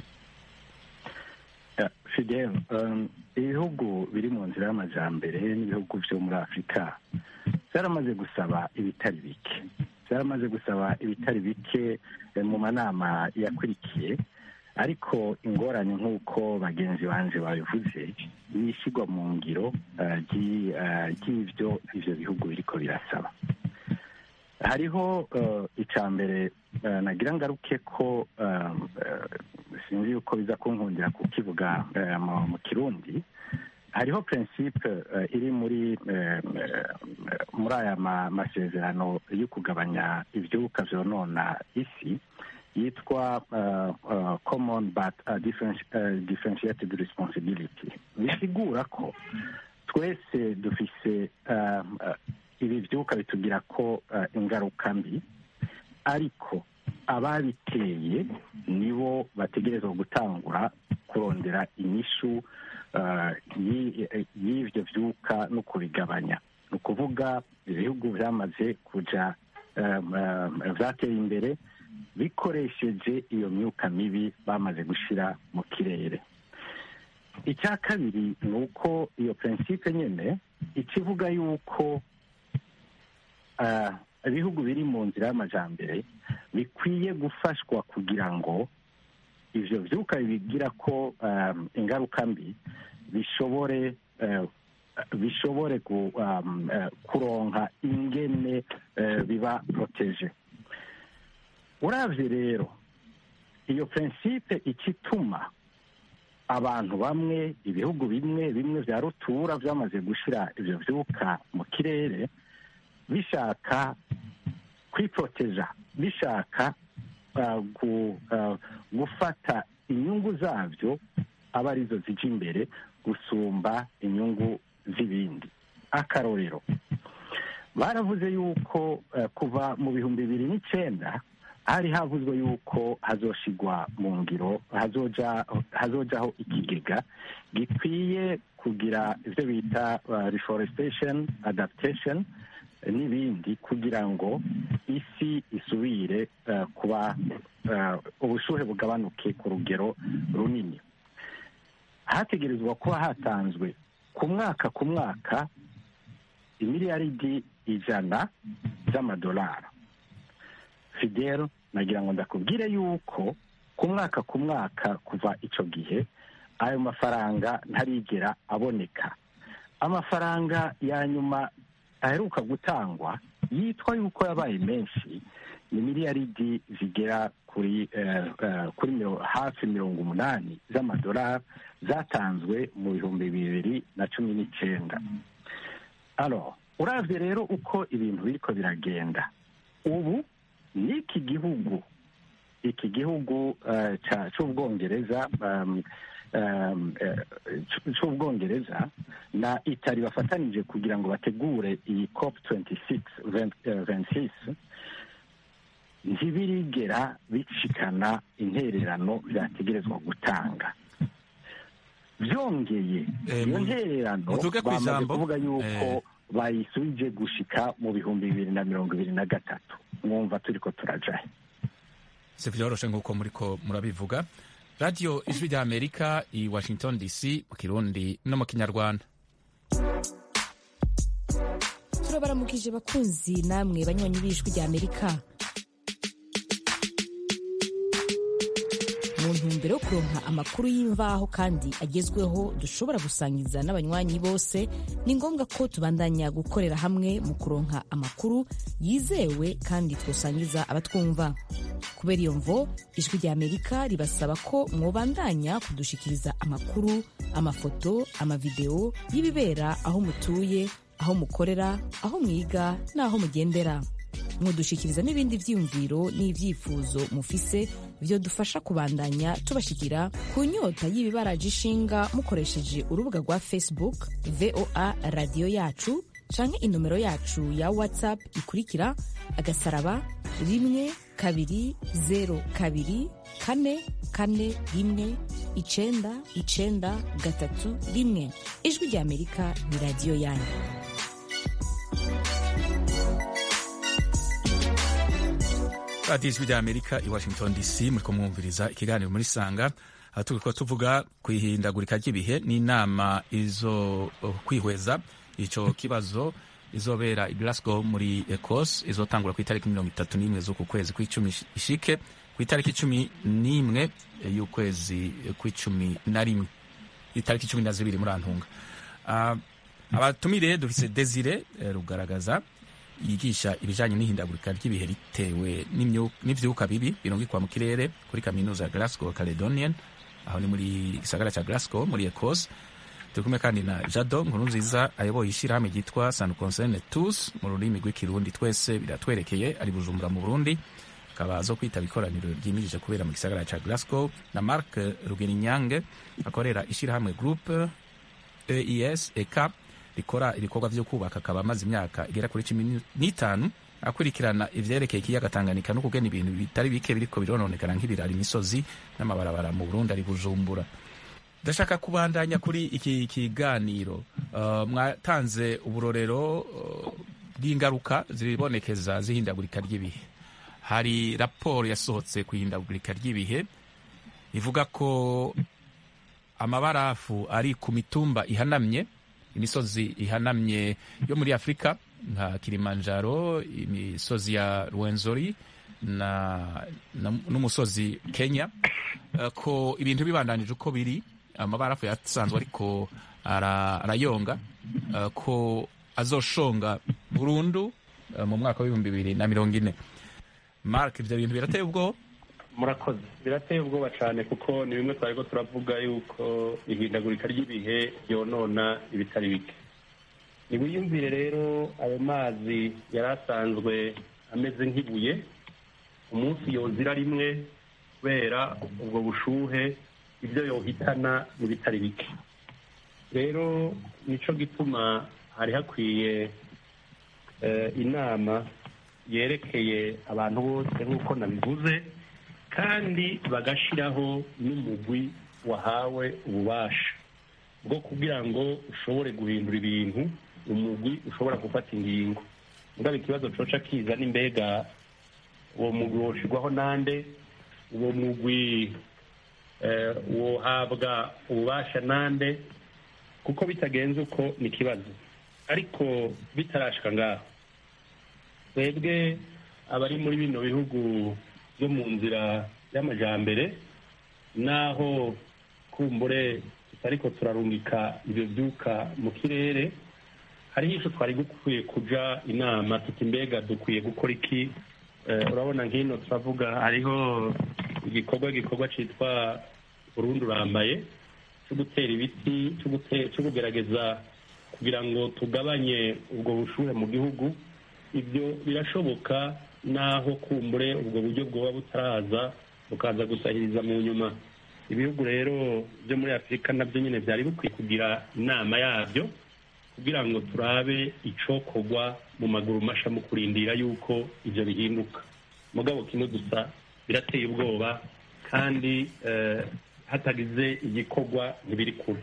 Ya, Fidel um, ibihugu biri mu nzira y'amajambere n'ibihugu byo muri afurika byaramaze gusaba ibitari bike byaramaze gusaba ibitari bike eh, mu manama yakurikiye ariko ingorane nk'uko bagenzi banje babivuze ni ishyirwa mu ngiro eh, ry'i- eh, ry'ivyo ivyo bihugu biriko birasaba hariho eh, icya mbere eh, nagira ngaruke ko eh, eh, sinzi yuko biza kunkundira kukivuga eh, mu- mu kirundi hariho prinsipe eh, iri muri eh, eh, muri aya ma- masezerano yo kugabanya ibyuka byonona isi yitwa uh, uh, common but uh, differenti- uh, differentiated responsibility bisigura ko twese dufise uh, uh, ibi byuka bitugira ko uh, ingaruka mbi ariko ababiteye nibo bategerezwa gutangura kurondera inyishu uh, y'i- y'ivyo vyuka no kubigabanya ni ukuvuga ibihugu byamaze kuja um, um, vyateye imbere bikoresheje iyo myuka mibi bamaze gushira mu kirere icya kabiri ni uko iyo prinsipe nyine ikivuga yuko ah, ibihugu biri mu nzira y'amajambere bikwiye gufashwa kugira ngo ivyo vyuka bigira ko um, ingaruka mbi bishobore eh, bishobore ku, um, eh, kuronka ingene eh, biba protege uravye rero iyo prinsipe ikituma abantu bamwe ibihugu bimwe bimwe vya rutura vyamaze gushira ivyo vyuka mu kirere bishaka kwiproteja bishaka uh, gu, uh, gufata inyungu zavyo aba arizo zija imbere gusumba inyungu z'ibindi akarorero baravuze yuko uh, kuva mu bihumbi bibiri n'icenda hari havuzwe yuko hazoshigwa mu ngiro hazoja hazojaho ikigega gikwiye kugira ivyo bita uh, reforestation adaptation eh, n'ibindi kugira ngo isi isubire uh, kuba uh, ubushuhe bugabanuke ku rugero runini hategerezwa kuba hatanzwe ku mwaka ku mwaka imiliyaridi ijana z'amadolari fidel nagira ngo ndakubwire yuko ku mwaka ku mwaka kuva icyo gihe ayo mafaranga ntarigera aboneka amafaranga ya nyuma aheruka gutangwa yitwa yuko yabaye menshi ni miliyaridi zigera kuri eh, eh, kuri miro- hafi mirongo umunani z'amadolari zatanzwe mu bihumbi bibiri na cumi n'icyenda alors uravye rero uko ibintu biriko biragenda ubu n'iki gihugu iki gihugu eh, ca- c'ubwongereza um, um, eh, c- c'ubwongereza na itali bafatanije kugira ngo bategure iyi cop 26 20, eh, 26 ntibirigera bicikana intererano vyategerezwa gutanga vyongeye Eh, iyo mu- ntererano muvuge ku bamaze ijambo. kuvuga yuko Eh. bayisubije gushika mu bihumbi bibiri na mirongo ibiri na gatatu mwumva turiko turajahe si vyoroshe nk'uko muriko murabivuga radiyo ijwi rya amerika i washington dc mu kirundi no mu kinyarwanda turabaramukije bakunzi namwe banywanyi b'ijwi rya amerika mu ntumbero yo kuronka amakuru y'imvaho kandi agezweho dushobora gusangiza n'abanywanyi bose ni ngombwa ko tubandanya gukorera hamwe mu kuronka amakuru yizewe kandi twosangiza abatwumva kubera iyo mvo ijwi rya amerika ribasaba ko mwobandanya kudushikiriza amakuru amafoto amavideo y'ibibera aho mutuye aho mukorera aho mwiga n'aho mugendera mudushikiriza n'ibindi vyiyumviro n'ivyifuzo mufise vyo dufasha kubandanya tubashikira ku nyota y'ibibaraje ishinga mukoresheje urubuga rwa facebook voa radiyo yacu canke inomero yacu ya whatsapp ikurikira agasaraba rimwe kabiri zero kabiri kane kane rimwe icenda icenda gatatu rimwe ijwi rya amerika ni radiyo yanyu radiyo ijwi rya amerika i washington dc muriko mwumviriza ikiganiro muri sanga aho turiko tuvuga ku ihindagurika ry'ibihe n'inama izo kwihweza ico kibazo izobera i glasgow muri ecosse izotangura ku itariki mirongo itatu n'imwe z'uku kwezi kw'icumi ishike ku itariki cumi n'imwe y'ukwezi kw'icumi na rimwe itariki cumi na zibiri muri antunga uh, abatumire dufise desire rugaragaza yigisha ibijanye n'ihindagurika ry'ibihe ritewe n'ivyuka bibi birungikwa mu kirere kuri kaminuza ya Glasgow Caledonian aho ni muri gisagara ca Glasgow muri Ecosse turi kumwe kandi na Jado nkuru nziza ayoboye ishirahamwe ryitwa San Concerne Tous mu rurimi rw'ikirundi twese biratwerekeye ari Bujumbura mu Burundi akaba zo kwitaba ikoraniro ryimirije kubera mu gisagara ca Glasgow na Mark Rugeninyange akorera ishirahamwe Groupe EIS ECAP rikora ibikorwa vyo kubaka akaba amaze imyaka igera kuri cumi n'itanu akurikirana ivyerekeye ikiyaga Tanganyika no kugena ibintu bitari bike biriko birononekana nk'ibirara imisozi n'amabarabara mu Burundi ari Bujumbura ndashaka kubandanya kuri iki kiganiro uh, mwatanze uburorero uh, bw'ingaruka zibonekeza zihindagurika ry'ibihe hari raporo yasohotse ku ihindagurika ry'ibihe ivuga ko amabarafu ari ku mitumba ihanamye imisozi ihanamye yo muri afurika nka kilimanjaro imisozi ya rwenzori na, na, n'umusozi kenya uh, ko ibintu bibandanije uko biri amabarafu yasanzwe ariko arayonga ara uh, ko azoshonga burundu uh, mu mwaka w'ibihumbi bibiri na mirongo ine mark ivyo bintu birateye ubwoba murakoze birateye ubwoba cyane kuko ni bimwe twari ko turavuga yuko ihindagurika ry'ibihe ryonona ibitari bike ntiwiyumvire rero ayo mazi yari asanzwe ameze nk'ibuye umunsi yozira rimwe kubera ubwo bushuhe ibyo yohitana ni bitari bike rero nicyo gituma hari hakwiye inama yerekeye abantu bose nk'uko nabivuze kandi bagashyiraho n'umugwi wahawe ububasha bwo kugira ngo ushobore guhindura ibintu umugwi ushobora gufata ingingo ngaba ikibazo coca kiza n'imbega uwo mugwi woshirwaho nande uwo mugwi wohabwa ububasha nande kuko bitagenze uko ni ikibazo ariko bitarashika ngaho twebwe abari muri bino bihugu byo mu nzira y'amajambere naho kumbure tutariko turarungika ibyo byuka mu kirere hariho icyo twari dukwiye kuja inama tuti mbega dukwiye gukora iki urabona nk'ino turavuga hariho igikorwa gikorwa cyitwa burundu urambaye cyo gutera ibiti cyo kugerageza kugira ngo tugabanye ubwo bushuhe mu gihugu ibyo birashoboka naho kumbure ubwo buryo bwoba butaraza bukaza gusahiriza mu nyuma ibihugu rero byo muri afurika nabyo nyine byari bikwiye kugira inama yabyo kugira ngo turabe icokorwa mu maguru masha mu kurindira yuko ibyo bihinduka mugabo kino gusa birateye ubwoba kandi hatagize igikorwa ntibiri kure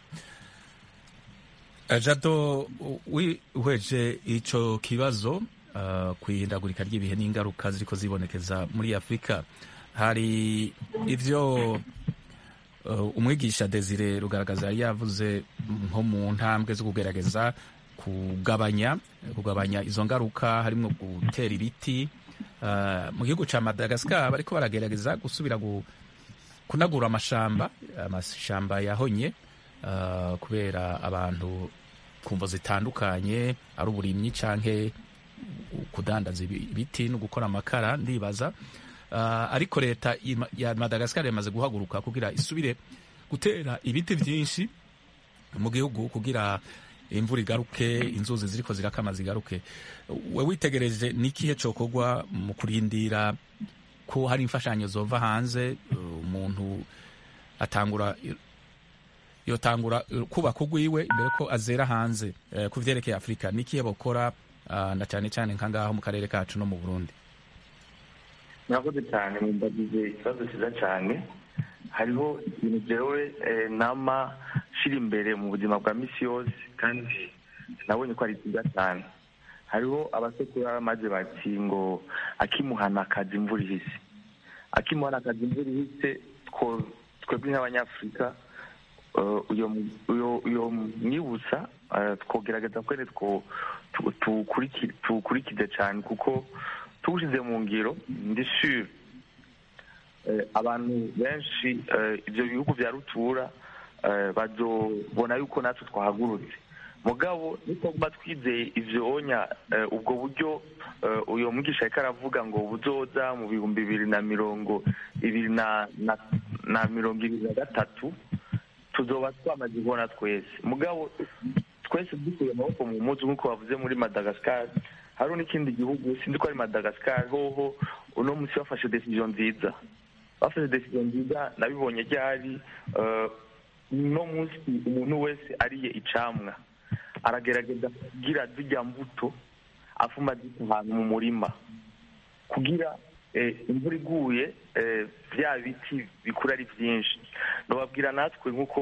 jado wihweje icyo kibazo uh, ku ihindagurika ry'ibihe n'ingaruka ziriko zibonekeza muri afurika hari ivyo uh, umwigisha desire rugaragaza yari yavuze nko mu ntambwe zo kugerageza kugabanya kugabanya izo ngaruka harimo gutera ibiti uh, mu gihugu ca madagascar bariko baragerageza gusubira gu, kunagura amashamba amashamba yahonye uh, kubera abantu kumvo zitandukanye ari uburimyi canke kudandaza ibiti no gukora amakara ndibaza uh, ariko leta ya madagascar yamaze guhaguruka kugira isubire gutera ibiti vyinshi mu gihugu kugira imvura igaruke inzuzi ziriko zirakama zigaruke we witegereje n'ikihe cokorwa mu kurindira ko hari imfashanyo zova hanze umuntu atangura yotangura kubaka ugwiwe imbere ko azera hanze ku vyerekeye afurika n'ikihe bokora na cyane cyane nkangaho mu karere kacu no mu burundi murakoze cyane mumbagize ikibazo cyiza cyane hariho ibintu jewe nama shira imbere mu buzima bwa misi yose kandi nabonye ko ari byiza cyane hariho abasekuru maze bati ngo akimuhana akazi imvura ihise akimuhana akazi imvura ihise twebwe nk'abanyafurika uyo mwibutsa twogerageza kwene tuwukurikize cyane kuko tuwushyize mu ngiro ndi sure abantu benshi ibyo bihugu bya rutura bazobona yuko natwe twahagurutse mugabo nituguma twizeye ivyo onya ubwo buryo uyo mwigisha ariko aravuga ngo buzoza mu bihumbi bibiri na mirongo ibiri na mirongo ibiri na gatatu tuzoba twamaze kubona twese mugabo twese dukuye amaboko mu muzi nk'uko bavuze muri madagascar hariho n'ikindi gihugu sinzi ko ari madagascar hoho uno munsi bafashe decision nziza bafashe decision nziza nabibonye ryari uno munsi umuntu wese ariye icamwa aragerageza kugira zijya mbuto afuma zita ahantu mu murima kugira imvura iguye bya biti bikura ari byinshi nababwira natwe nk'uko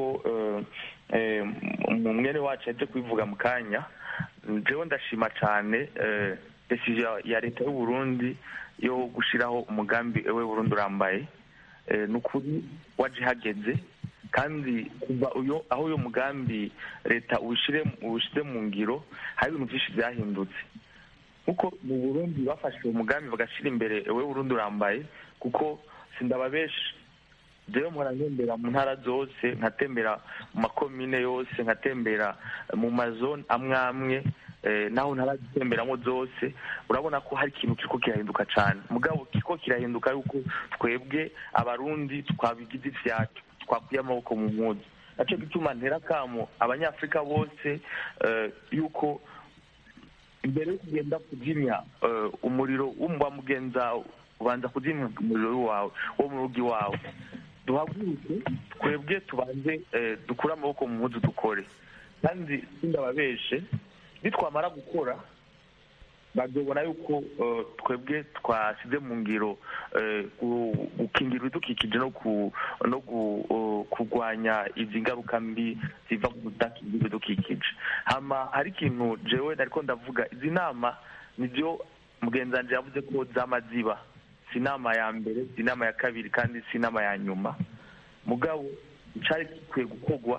mwene wacu yaje kubivuga mu kanya njyewe ndashima cyane decision ya leta y'u Burundi yo gushyiraho umugambi we Burundi urambaye ni ukuri waje hageze kandi kuva uyo aho uyo mugambi leta uwushyire mu ngiro hari ibintu byinshi byahindutse kuko mu burundi bafashe uwo mugambi bagashyira imbere we burundi urambaye kuko sindababeshi rero mpora ntembera mu ntara zose nkatembera mu makomine yose nkatembera mu mazone amwe amwe naho ntarazitemberamo zose urabona ko hari ikintu kiriko kirahinduka cyane mugabo kiriko kirahinduka yuko twebwe abarundi twabigize ivyacu twakuye amaboko mu mpuzu nacyo gituma ntera kamo abanyafurika bose yuko imbere yo kugenda kuzimya umuriro w'umva mugenza ubanza kuzimya umuriro wawe wo mu rugo iwawe duhaguruke twebwe tubanze dukure amaboko mu mpuzu dukore kandi sindababeshe nitwamara gukora bazobona yuko twebwe twasize mu ngiro gukingira ibidukikije no kurwanya izi ngaruka mbi ziva ku kudakingira ibidukikije hama hari ikintu jewe nariko ndavuga izi nama nibyo mugenzanje yavuze ko zama ziba si inama ya mbere si inama ya kabiri kandi si inama ya nyuma mugabo icari gikwiye gukorwa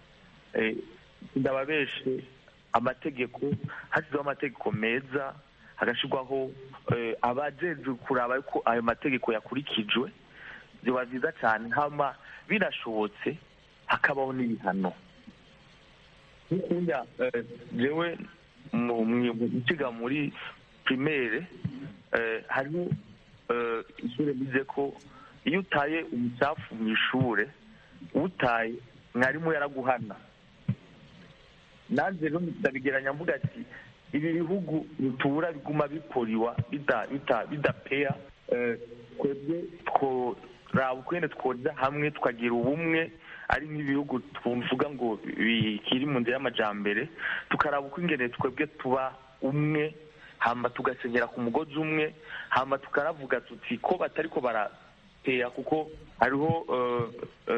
ndababeshe amategeko hashyizweho amategeko meza hagashyirwaho abajejwe kuraba yuko ayo mategeko yakurikijwe biba byiza cyane hama binashobotse hakabaho n'ibihano nk'ukunda jewe gukiga muri primaire hariho ishuri bize ko iyo utaye umucafu mu ishure utaye mwarimu yaraguhana nanjye rero ndabigeranya mvuga ati ibi bihugu rutura biguma bikoriwa bidapeya twebwe tworaba ukwene twoza hamwe tukagira ubumwe ari nk'ibihugu tuvuga ngo bikiri mu nzira y'amajambere tukaraba uko ingene twebwe tuba umwe hamba tugasenyera ku mugozi umwe hamba tukaravuga tuti ko batari ko barapeya kuko hariho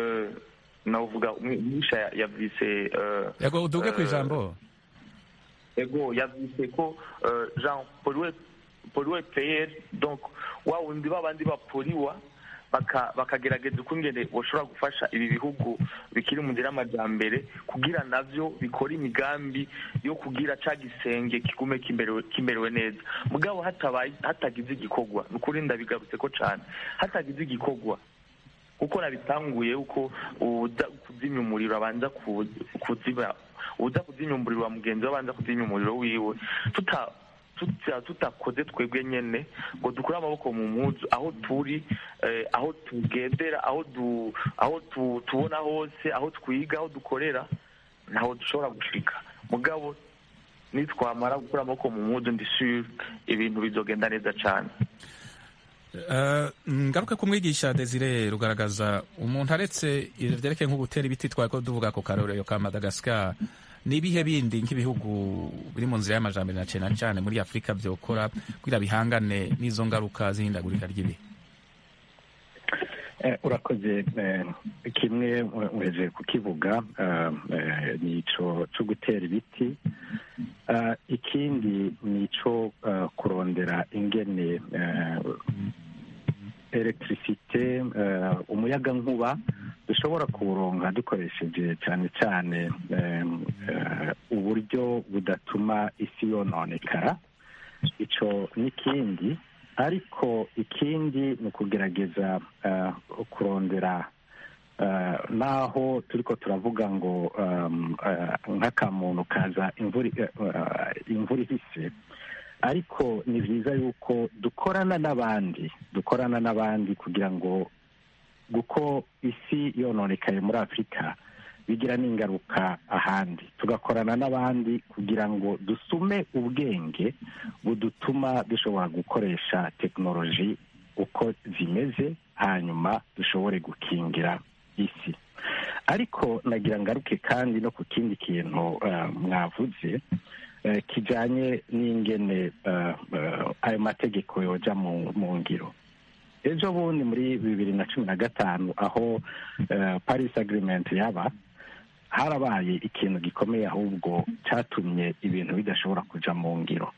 navuga umwisha yavyise yego uduge ku ijambo ego yavyise ko eh, jean polluer polluer payer donc wa wundi babandi bapoliwa baka- bakagerageza ukungene boshobora gufasha ibi bihugu bikiri mu nzira y'amajambere kugira navyo bikora imigambi yo kugira ca gisenge kigume kimerewe kimerewe neza mugabo hatabaye hatagize igikorwa ni ukuri ndabigarutse ko cane hatagize igikorwa kuko nabitanguye uko uza kuzimya umuriro abanza ku- kuzimya uza kuzimya umuriro wa mugenzi we abanza kuzimya umuriro wiwe tuta tuta- tutakoze twebwe nyene ngo dukure amaboko mu mpuzu aho turi eh, aho tugendera aho du, aho tu, tubona hose aho twiga aho dukorera ntaho dushobora gushika mugabo nitwamara gukura amaboko mu mpuzu ndi sure ibintu bizogenda neza cane Eh, ngaruke ku mwigisha desire rugaragaza umuntu aretse ivyo vyerekeye nko gutera ibiti twari ko tuvuga ku karorero ka madagascar n'ibihe bindi nk'ibihugu biri mu nzira y'amajambere na cane cane muri afurika vyokora kugira bihangane n'izo ngaruka z'ihindagurika ry'ibihe Eh, urakoze eh, kimwe uheje kukivuga eh, eh, ni ico co gutera ibiti Eh, ikindi ni ico eh, kurondera ingene eh, electricité eh, umuyaga nkuba dushobora kuwuronka dukoresheje cyane cyane eh, eh, uburyo budatuma isi yononekara ico n'ikindi ariko ikindi ni ukugerageza eh, kurondera eh, naho turiko turavuga ngo um, eh, nk'akamuntu kaza imvura eh, eh, imvura ihise ariko ni byiza yuko dukorana n'abandi dukorana n'abandi kugira ngo kuko isi yononekaye muri afurika bigira n'ingaruka ahandi tugakorana n'abandi kugira ngo dusume ubwenge budutuma dushobora gukoresha tekinoloji uko zimeze hanyuma dushobore gukingira isi ariko nagira ngaruke kandi no ku kindi kintu eh, mwavuze eh, kijanye n'ingene eh, eh, ayo mategeko yoja mu mu ngiro ejo bundi muri bibiri na cumi na gatanu aho eh, paris agreement yaba harabaye ikintu gikomeye ahubwo cyatumye ibintu bidashobora kuja mu ngiro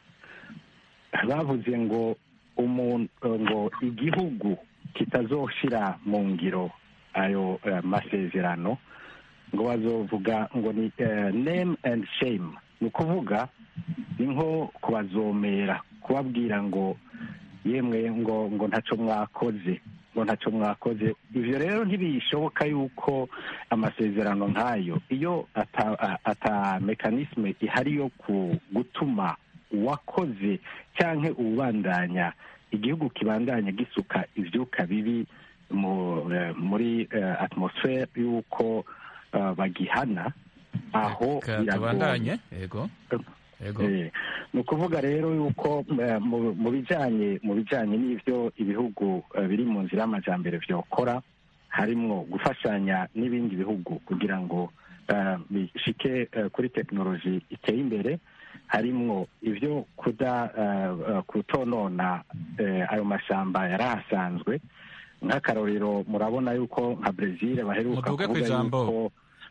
bavuze ngo umuntu ngo igihugu kitazoshira mu ngiro ayo eh, masezerano ngo bazovuga ngo ni eh, name and shame ni ukuvuga ni nko kubazomera kubabwira ngo yemwe ngo ngo ntaco mwakoze ngo ntaco mwakoze ivyo rero ntibishoboka yuko amasezerano nk'ayo iyo ata, a- ata mekanisme ihari yo ku gutuma uwakoze canke uwubandanya igihugu kibandanya gisuka ivyuka bibi mu, eh, muri eh, atmosfere y'uko eh, bagihana aho Ka- biragoye tubandanye yego yego Eh, ni ukuvuga rero yuko eh, mu- mu bijanye mu bijanye n'ivyo ibihugu eh, biri mu nzira y'amajambere vyokora harimwo gufashanya n'ibindi bihugu kugira ngo eh, bishike eh, kuri tekinoloji iteye imbere harimwo ivyo kuda eh, eh, kutonona eh, ayo mashamba yari ahasanzwe nk'akarorero murabona yuko nka brezil baheruka Muduge kuvuga kw'ijambo. yuko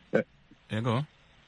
yego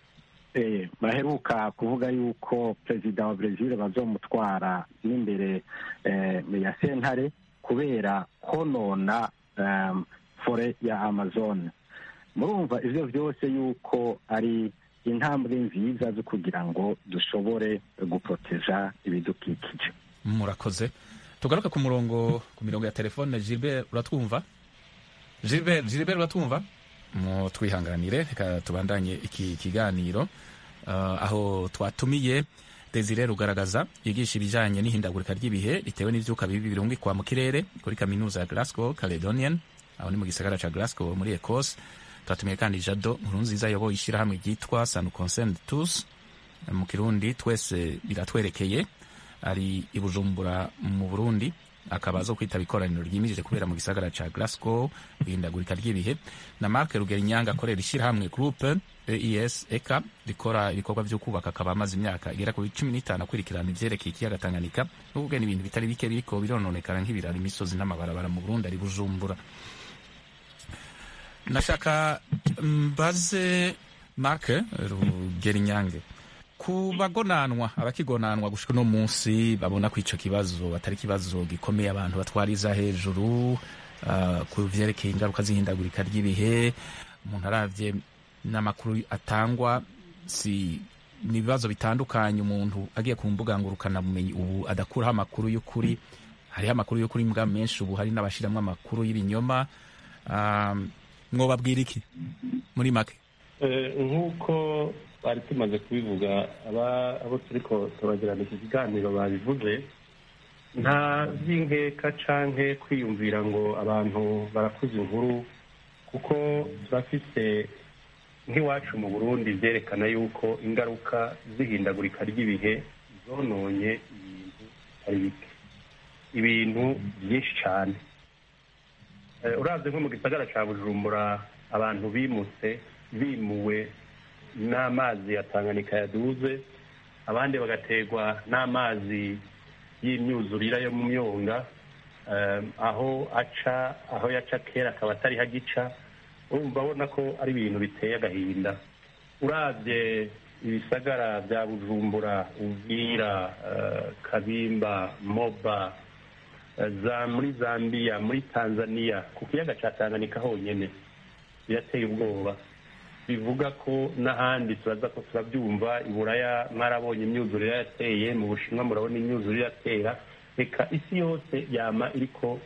eh, baheruka kuvuga yuko perezida wa brezil bazomutwara n'imbere eh, ya sentare kubera konona um, fore ya amazon murumva ivyo vyose yuko ari intambwe nziza zo kugira ngo dushobore guproteja ibidukikije murakoze tugaruke ku murongo ku mirongo ya telefone gilbert uratwumva gilbert gilbert uratwumva mu twihanganire reka tubandanye iki kiganiro uh, aho twatumiye desire rugaragaza yigisha ibijanye n'ihindagurika ry'ibihe ritewe n'ivyuka bibi birungikwa mu kirere kuri kaminuza ya glasgow caledonian aho ni mu gisagara ca glasgow muri ecosse twatumiye kandi jado nkurunziza yoboye ishirahamwe ryitwa sanu concerned tous mu kirundi twese biratwerekeye ari i bujumbura mu burundi akaba azo kwitaba ikoraniro ryimirije kubera mu gisagara ca glasgow ihindagurika ry'ibihe na mark rugerinyanga akorera ishyirahamwe groupe ees eka rikora ibikorwa vyo kubaka akaba amaze imyaka igera kuri cumi n'itanu akurikirana ivyerekeye ikiyaga tanganyika no kugena ibintu bitari bike biriko birononekara nk'ibiraro imisozi n'amabarabara mu burundi ari bujumbura nashaka mbaze mark rugerinyange ku bagonanwa abakigonanwa gushika uno munsi babona ko ico kibazo atari ikibazo gikomeye abantu batwariza hejuru uh, ku vyerekeye ingaruka z'ihindagurika ry'ibihe umuntu aravye n'amakuru atangwa si ni ibibazo bitandukanye umuntu agiye ku mbuga ngurukana bumenyi ubu adakuraho amakuru y'ukuri hariho amakuru y'ukuri mbwa menshi ubu hari n'abashiramwo amakuru y'ibinyoma um, mwobabwira iki muri make nk'uko bari tumaze kubivuga abo turiko turagirana iki kiganiro babivuze nta by'inkeka canke kwiyumvira ngo abantu barakuze inkuru kuko turafise nk'iwacu mu burundi byerekana yuko ingaruka z'ihindagurika ry'ibihe zononye ibintu bitari bike ibintu byinshi cyane urabye nko mu gisagara cya bujumbura abantu bimutse bimuwe n'amazi ya tanganyika yaduze abandi bagaterwa n'amazi y'imyuzurire yo mu myonga aho aca aho yaca kera akaba atari hagica urumva abona ko ari ibintu biteye agahinda urabye ibisagara bya bujumbura ubwira kabimba moba za muri zambia muri tanzania ku kiyaga cya tanganyika honyine birateye ubwoba bivuga ko n'ahandi turaza ko turabyumva i buraya mwarabonye imyuzurire yateye mu bushinwa murabona imyuzurire yatera reka isi yose yama iriko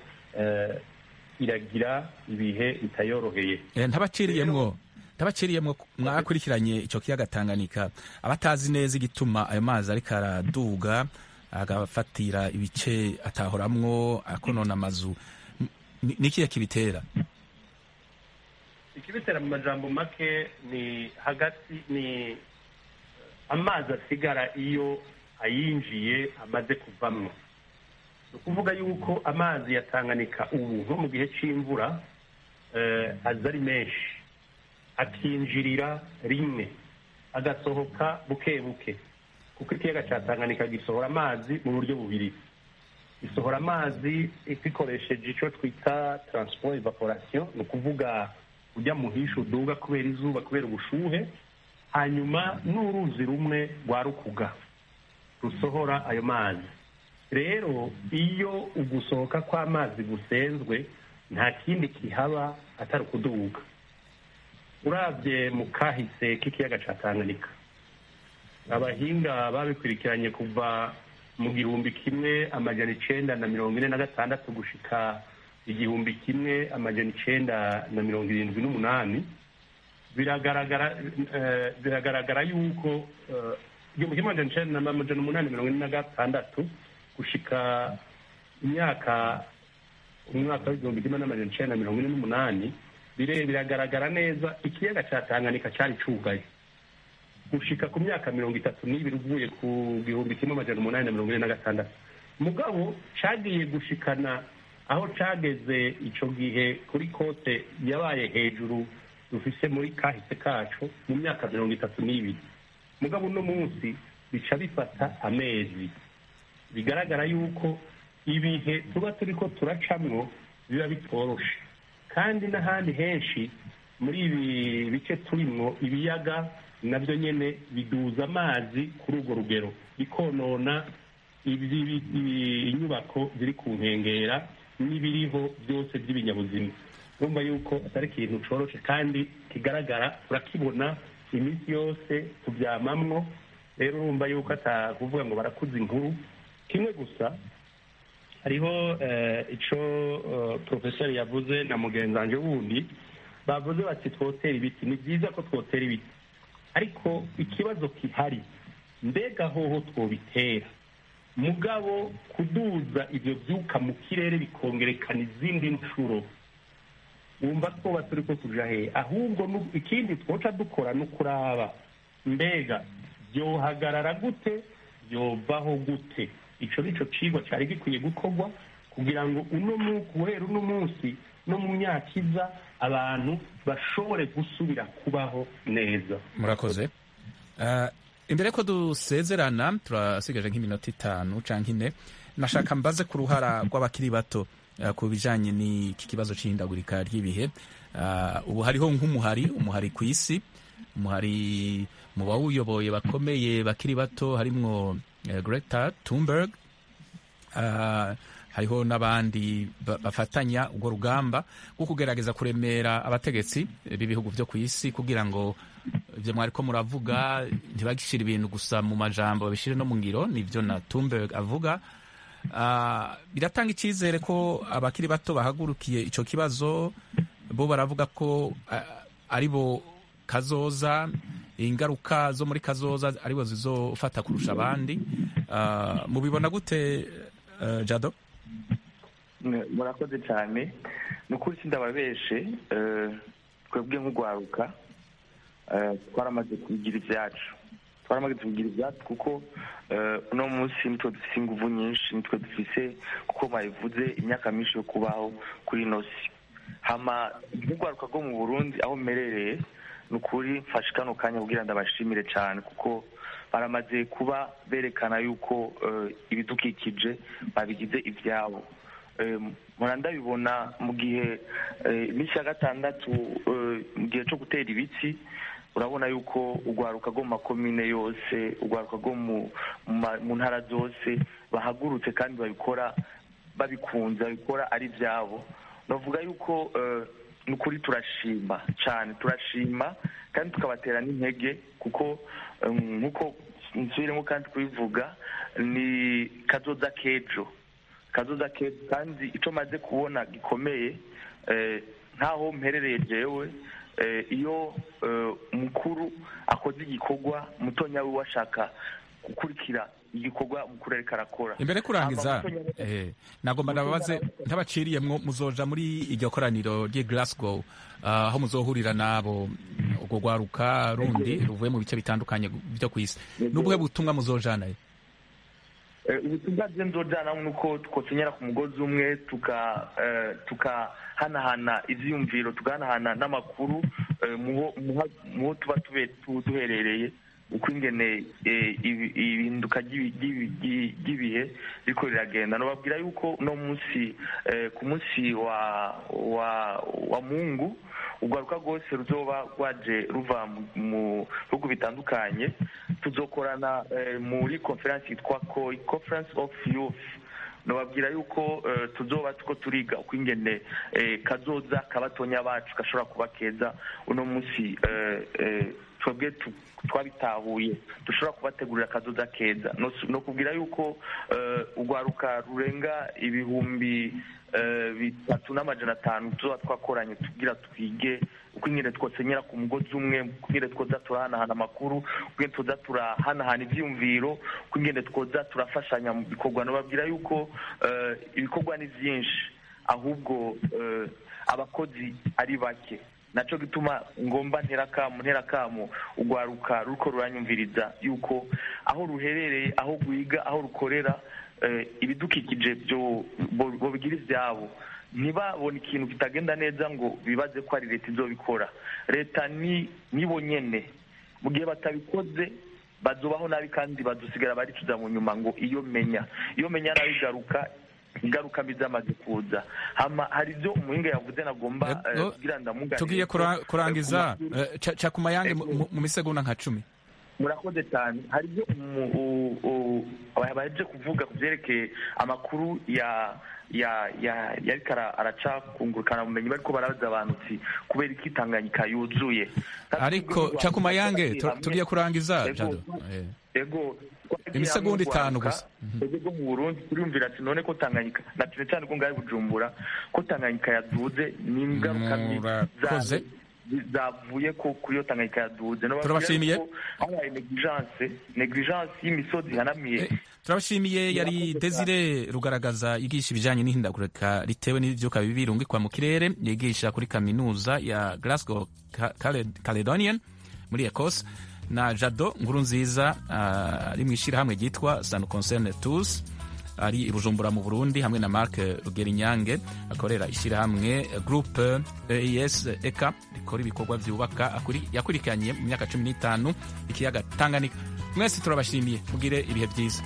iragira ibihe bitayoroheye ntabaciriyemwo ntabaciriyemwo mwakurikiranye icyo kiyaga tanganyika abatazi neza igituma ayo mazi ariko araduga agafatira ibice atahoramwo akonona amazu ni ikihe kibitera ikibitera mu majambo make ni hagati ni amazi asigara iyo ayinjiye amaze kuvamwo ni ukuvuga yuko amazi ya tanganyika ubu nko mu gihe cy'imvura aza ari menshi akinjirira rimwe agasohoka buke buke kuko ikiyaga cya tanganyika gisohora amazi mu buryo bubiri gisohora amazi gikoresheje icyo twita transport evaporation ni ukuvuga ujya mu hisha uduga kubera izuba kubera ubushuhe hanyuma n'uruzi rumwe rwa rukuga rusohora ayo mazi rero iyo ugusohoka kw'amazi gusenzwe nta kindi kihaba atari ukuduga urabye mu kahise k'ikiyaga cya tanganyika abahinga babikurikiranye kuva mu gihumbi kimwe amajana icenda na mirongo ine na gatandatu gushika igihumbi kimwe amajana icenda na mirongo irindwi n'umunani biragaragara biragaragara yuko igihumbi kimwe amajana icenda na amajana umunani mirongo ine na gatandatu gushika imyaka umwaka w'igihumbi kimwe n'amajana icenda na mirongo ine n'umunani biragaragara neza ikiyaga cya tanganyika cyari cugaye gushika ku myaka mirongo itatu n'ibiri uvuye ku gihumbi kimwe amajana umunani na mirongo ine na gatandatu mugabo cagiye gushikana aho cageze ico gihe kuri kote yabaye hejuru dufise muri kahise kacu mu myaka mirongo itatu n'ibiri mugabo uno munsi bica bifata amezi bigaragara yuko ibihe tuba turiko turacamwo biba bitoroshe kandi n'ahandi henshi muri ibi bice turimwo ibiyaga nabyo nyene biduza amazi kuri urwo rugero bikonona inyubako ziri ku nkengera n'ibiriho byose by'ibinyabuzima urumva yuko atari ikintu coroshe kandi kigaragara turakibona iminsi yose tubyamamwo rero urumva yuko atakuvuga ngo barakuza inkuru kimwe gusa hariho ico porofesori yavuze na mugenzanje wundi bavuze bati twotera ibiti ni byiza ko twotera ibiti ariko ikibazo kihari mbega hoho twobitera mugabo kuduza ibyo byuka mu kirere bikongerekana izindi nshuro wumva twoba turi ko tuja he ahubwo ikindi twoca dukora no kuraba mbega byohagarara gute byovaho gute ico nico cigwa cari gikwiye gukorwa kugira ngo uno guhera uno munsi no mu myaka iza abantu bashobore gusubira kubaho neza murakoze imbere ko dusezerana turasigaje nk'iminota itanu canke ine nashaka mbaze ku ruhara rw'abakiri bato ku bijanye n'iki kibazo c'ihindagurika ry'ibihe ubu hariho nk'umuhari umuhari ku isi hari mu bawuyoboye bakomeye bakiri bato harimwo eh, Greta Thunberg Ah, hariho n'abandi ba- bafatanya urwo rugamba rwo kugerageza kuremera abategetsi b'ibihugu byo ku isi kugira ngo ibyo mwariko muravuga ntibagishire ibintu gusa mu majambo babishire no mu ngiro nivyo na Thunberg avuga Ah, biratanga icyizere ko abakiri bato bahagurukiye ico kibazo bo baravuga ko ah, ari bo kazoza ingaruka zo muri kazoza aribo zizofata kurusha abandi Ah, mubibona gute eh, jado Ne- murakoze cyane ni ukuri sindababeshe eh, twebwe nk'urwaruka eh, twaramaze kubigira ibyacu twaramaze kubigira ibyacu kuko eh, uno munsi nitwe dufise inguvu nyinshi nitwe dufise kuko babivuze imyaka myinshi yo kubaho kuri ino si hama nk'urwaruka rwo mu burundi aho mmerereye ni ukuri mfashe kano kanya kugira ndabashimire cyane kuko baramaze kuba berekana yuko eh, ibidukikije babigize ibyabo Eh, mpora ndabibona mu gihe eh, iminsi ya gatandatu eh, mu gihe cyo gutera ibiti urabona yuko urwaruka rwo mu makomine yose urwaruka rwo mu mu ma- mu ntara zose bahagurutse kandi babikora babikunze babikora ari ibyabo navuga yuko eh, ni ukuri turashima cyane turashima kandi tukabatera n'intege kuko eh, nk'uko nsubiremo kandi kubivuga ni kazoza k'ejo kazoza keza kandi icyo maze kubona gikomeye eh, nk'aho mperereye jewe eh, iyo eh, mukuru akoze igikorwa mutonya we ashaka gukurikira igikorwa mukuru ariko arakora imbere kurangiza Hama mutonya we- eh, nagomba ndababaze ntabaciriyemwo muzoja muri iryo koraniro ry'i Glasgow ah, aho muzohurira nabo urwo rwaruka rundi ruvuye mu bice bitandukanye byo ku isi n'ubuhe butumwa muzojanayo Eh, ubutumwa bwe nzojana ni uko twokenyera ku mugozi umwe tuka eh, tukahanahana ivyiyumviro tugahanahana n'amakuru eh, muho muha- muho tuba tube- tu- duherereye uko ingene eh, ibi- ihinduka ry'ibi- ry'ibi- ry'i- ry'ibihe riko riragenda nobabwira yuko uno munsi eh, ku munsi wa wa wa mungu urwaruka rwose ruzoba rwaje ruva mu- mu bihugu bitandukanye tuzokorana eh, muri conference yitwa COI conference of youth nobabwira yuko eh, tuzoba tuko turiga uko ingene eh, kazoza kabatonya bacu gashobora kuba keza uno munsi eh, eh, twebwe tu- twabitahuye dushobora kubategurira akazoza keza no no kubwira yuko eh, urwaruka rurenga ibihumbi eh, bitatu n'amajana atanu tuzoba twakoranye tugira twige uko ingene twosenyera ku mugozi umwe uko ingene twoza turahanahana amakuru uko ingene twoza turahanahana ivyiyumviro uko ingene twoza turafashanya mu bikorwa nobabwira yuko eh, ibikorwa ni vyinshi ahubwo eh, abakozi ari bake naco gituma ngomba nterakamu nterakamu urwaruka ruriko ruranyumviriza yuko aho ruherereye aho rwiga aho rukorera eh, ibidukikije byo bo- bobigira ivyabo ntibabone ikintu kitagenda neza ngo bibaze ko ari leta izobikora leta ni nibo nyene mu gihe batabikoze bazobaho nabi kandi bazosigara baricuza mu nyuma ngo iyo menya iyo menya nabi igaruka ingaruka mbi zamaze kuza hama hari ibyo umuhinga yavuze nagomba eh, Ego, kugira ndamuganire tugiye kura- kurangiza eh, ca- ca ku mayange mu- mu- mu misegonda nka cumi murakoze cyane hari ibyo umu- u- u- baje kuvuga ku byerekeye amakuru ya ya ya yariko ara- araca kungurukana bumenyi bariko barabaza abantu uti kubera iki tanganyika yuzuye ariko ca ku mayange tu- Hamwe- tugiye kurangiza Ego, jado Eh. ego twagiye Imisegonda hamwe mu itanu Rwanda, gusa. twebwe bwo mu burundi turiyumvira ati none ko tanganyika na cyane cyane ko ngahe bujumbura ko tanganyika yaduze ni ingaruka mbi Murakoze. zayo zi- zavuye ko kuri iyo tanganyika yaduze Nobabwira Turabashimiye. yuko habaye negligence negligence y'imisozi ihanamiye turabashimiye yari desire rugaragaza yigisha ibijyanye n'ihindagurika ritewe n'ibyuka bibi birungikwa mu kirere yigisha kuri kaminuza ya glasgow Ca- Cale- caledonian muri ecosse na jado nkuru nziza ah, ari mu ishyirahamwe ryitwa san concerne tous ari i bujumbura mu burundi hamwe na mark rugerinyange akorera ishyirahamwe groupe eis eka rikora ibikorwa byubaka akuri- yakurikiranye mu myaka cumi n'itanu ikiyaga tanganyika mwese turabashimiye mugire ibihe byiza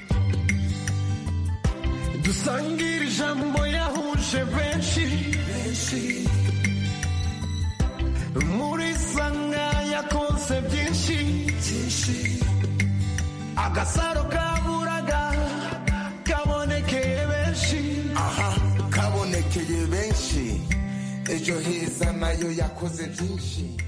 dusangire ijambo yahuje benshi muri sanga yakoze yakoze byinshi byinshi agasaro kaburaga kabonekeye benshi aha kabonekeye benshi ejo heza nayo yakoze byinshi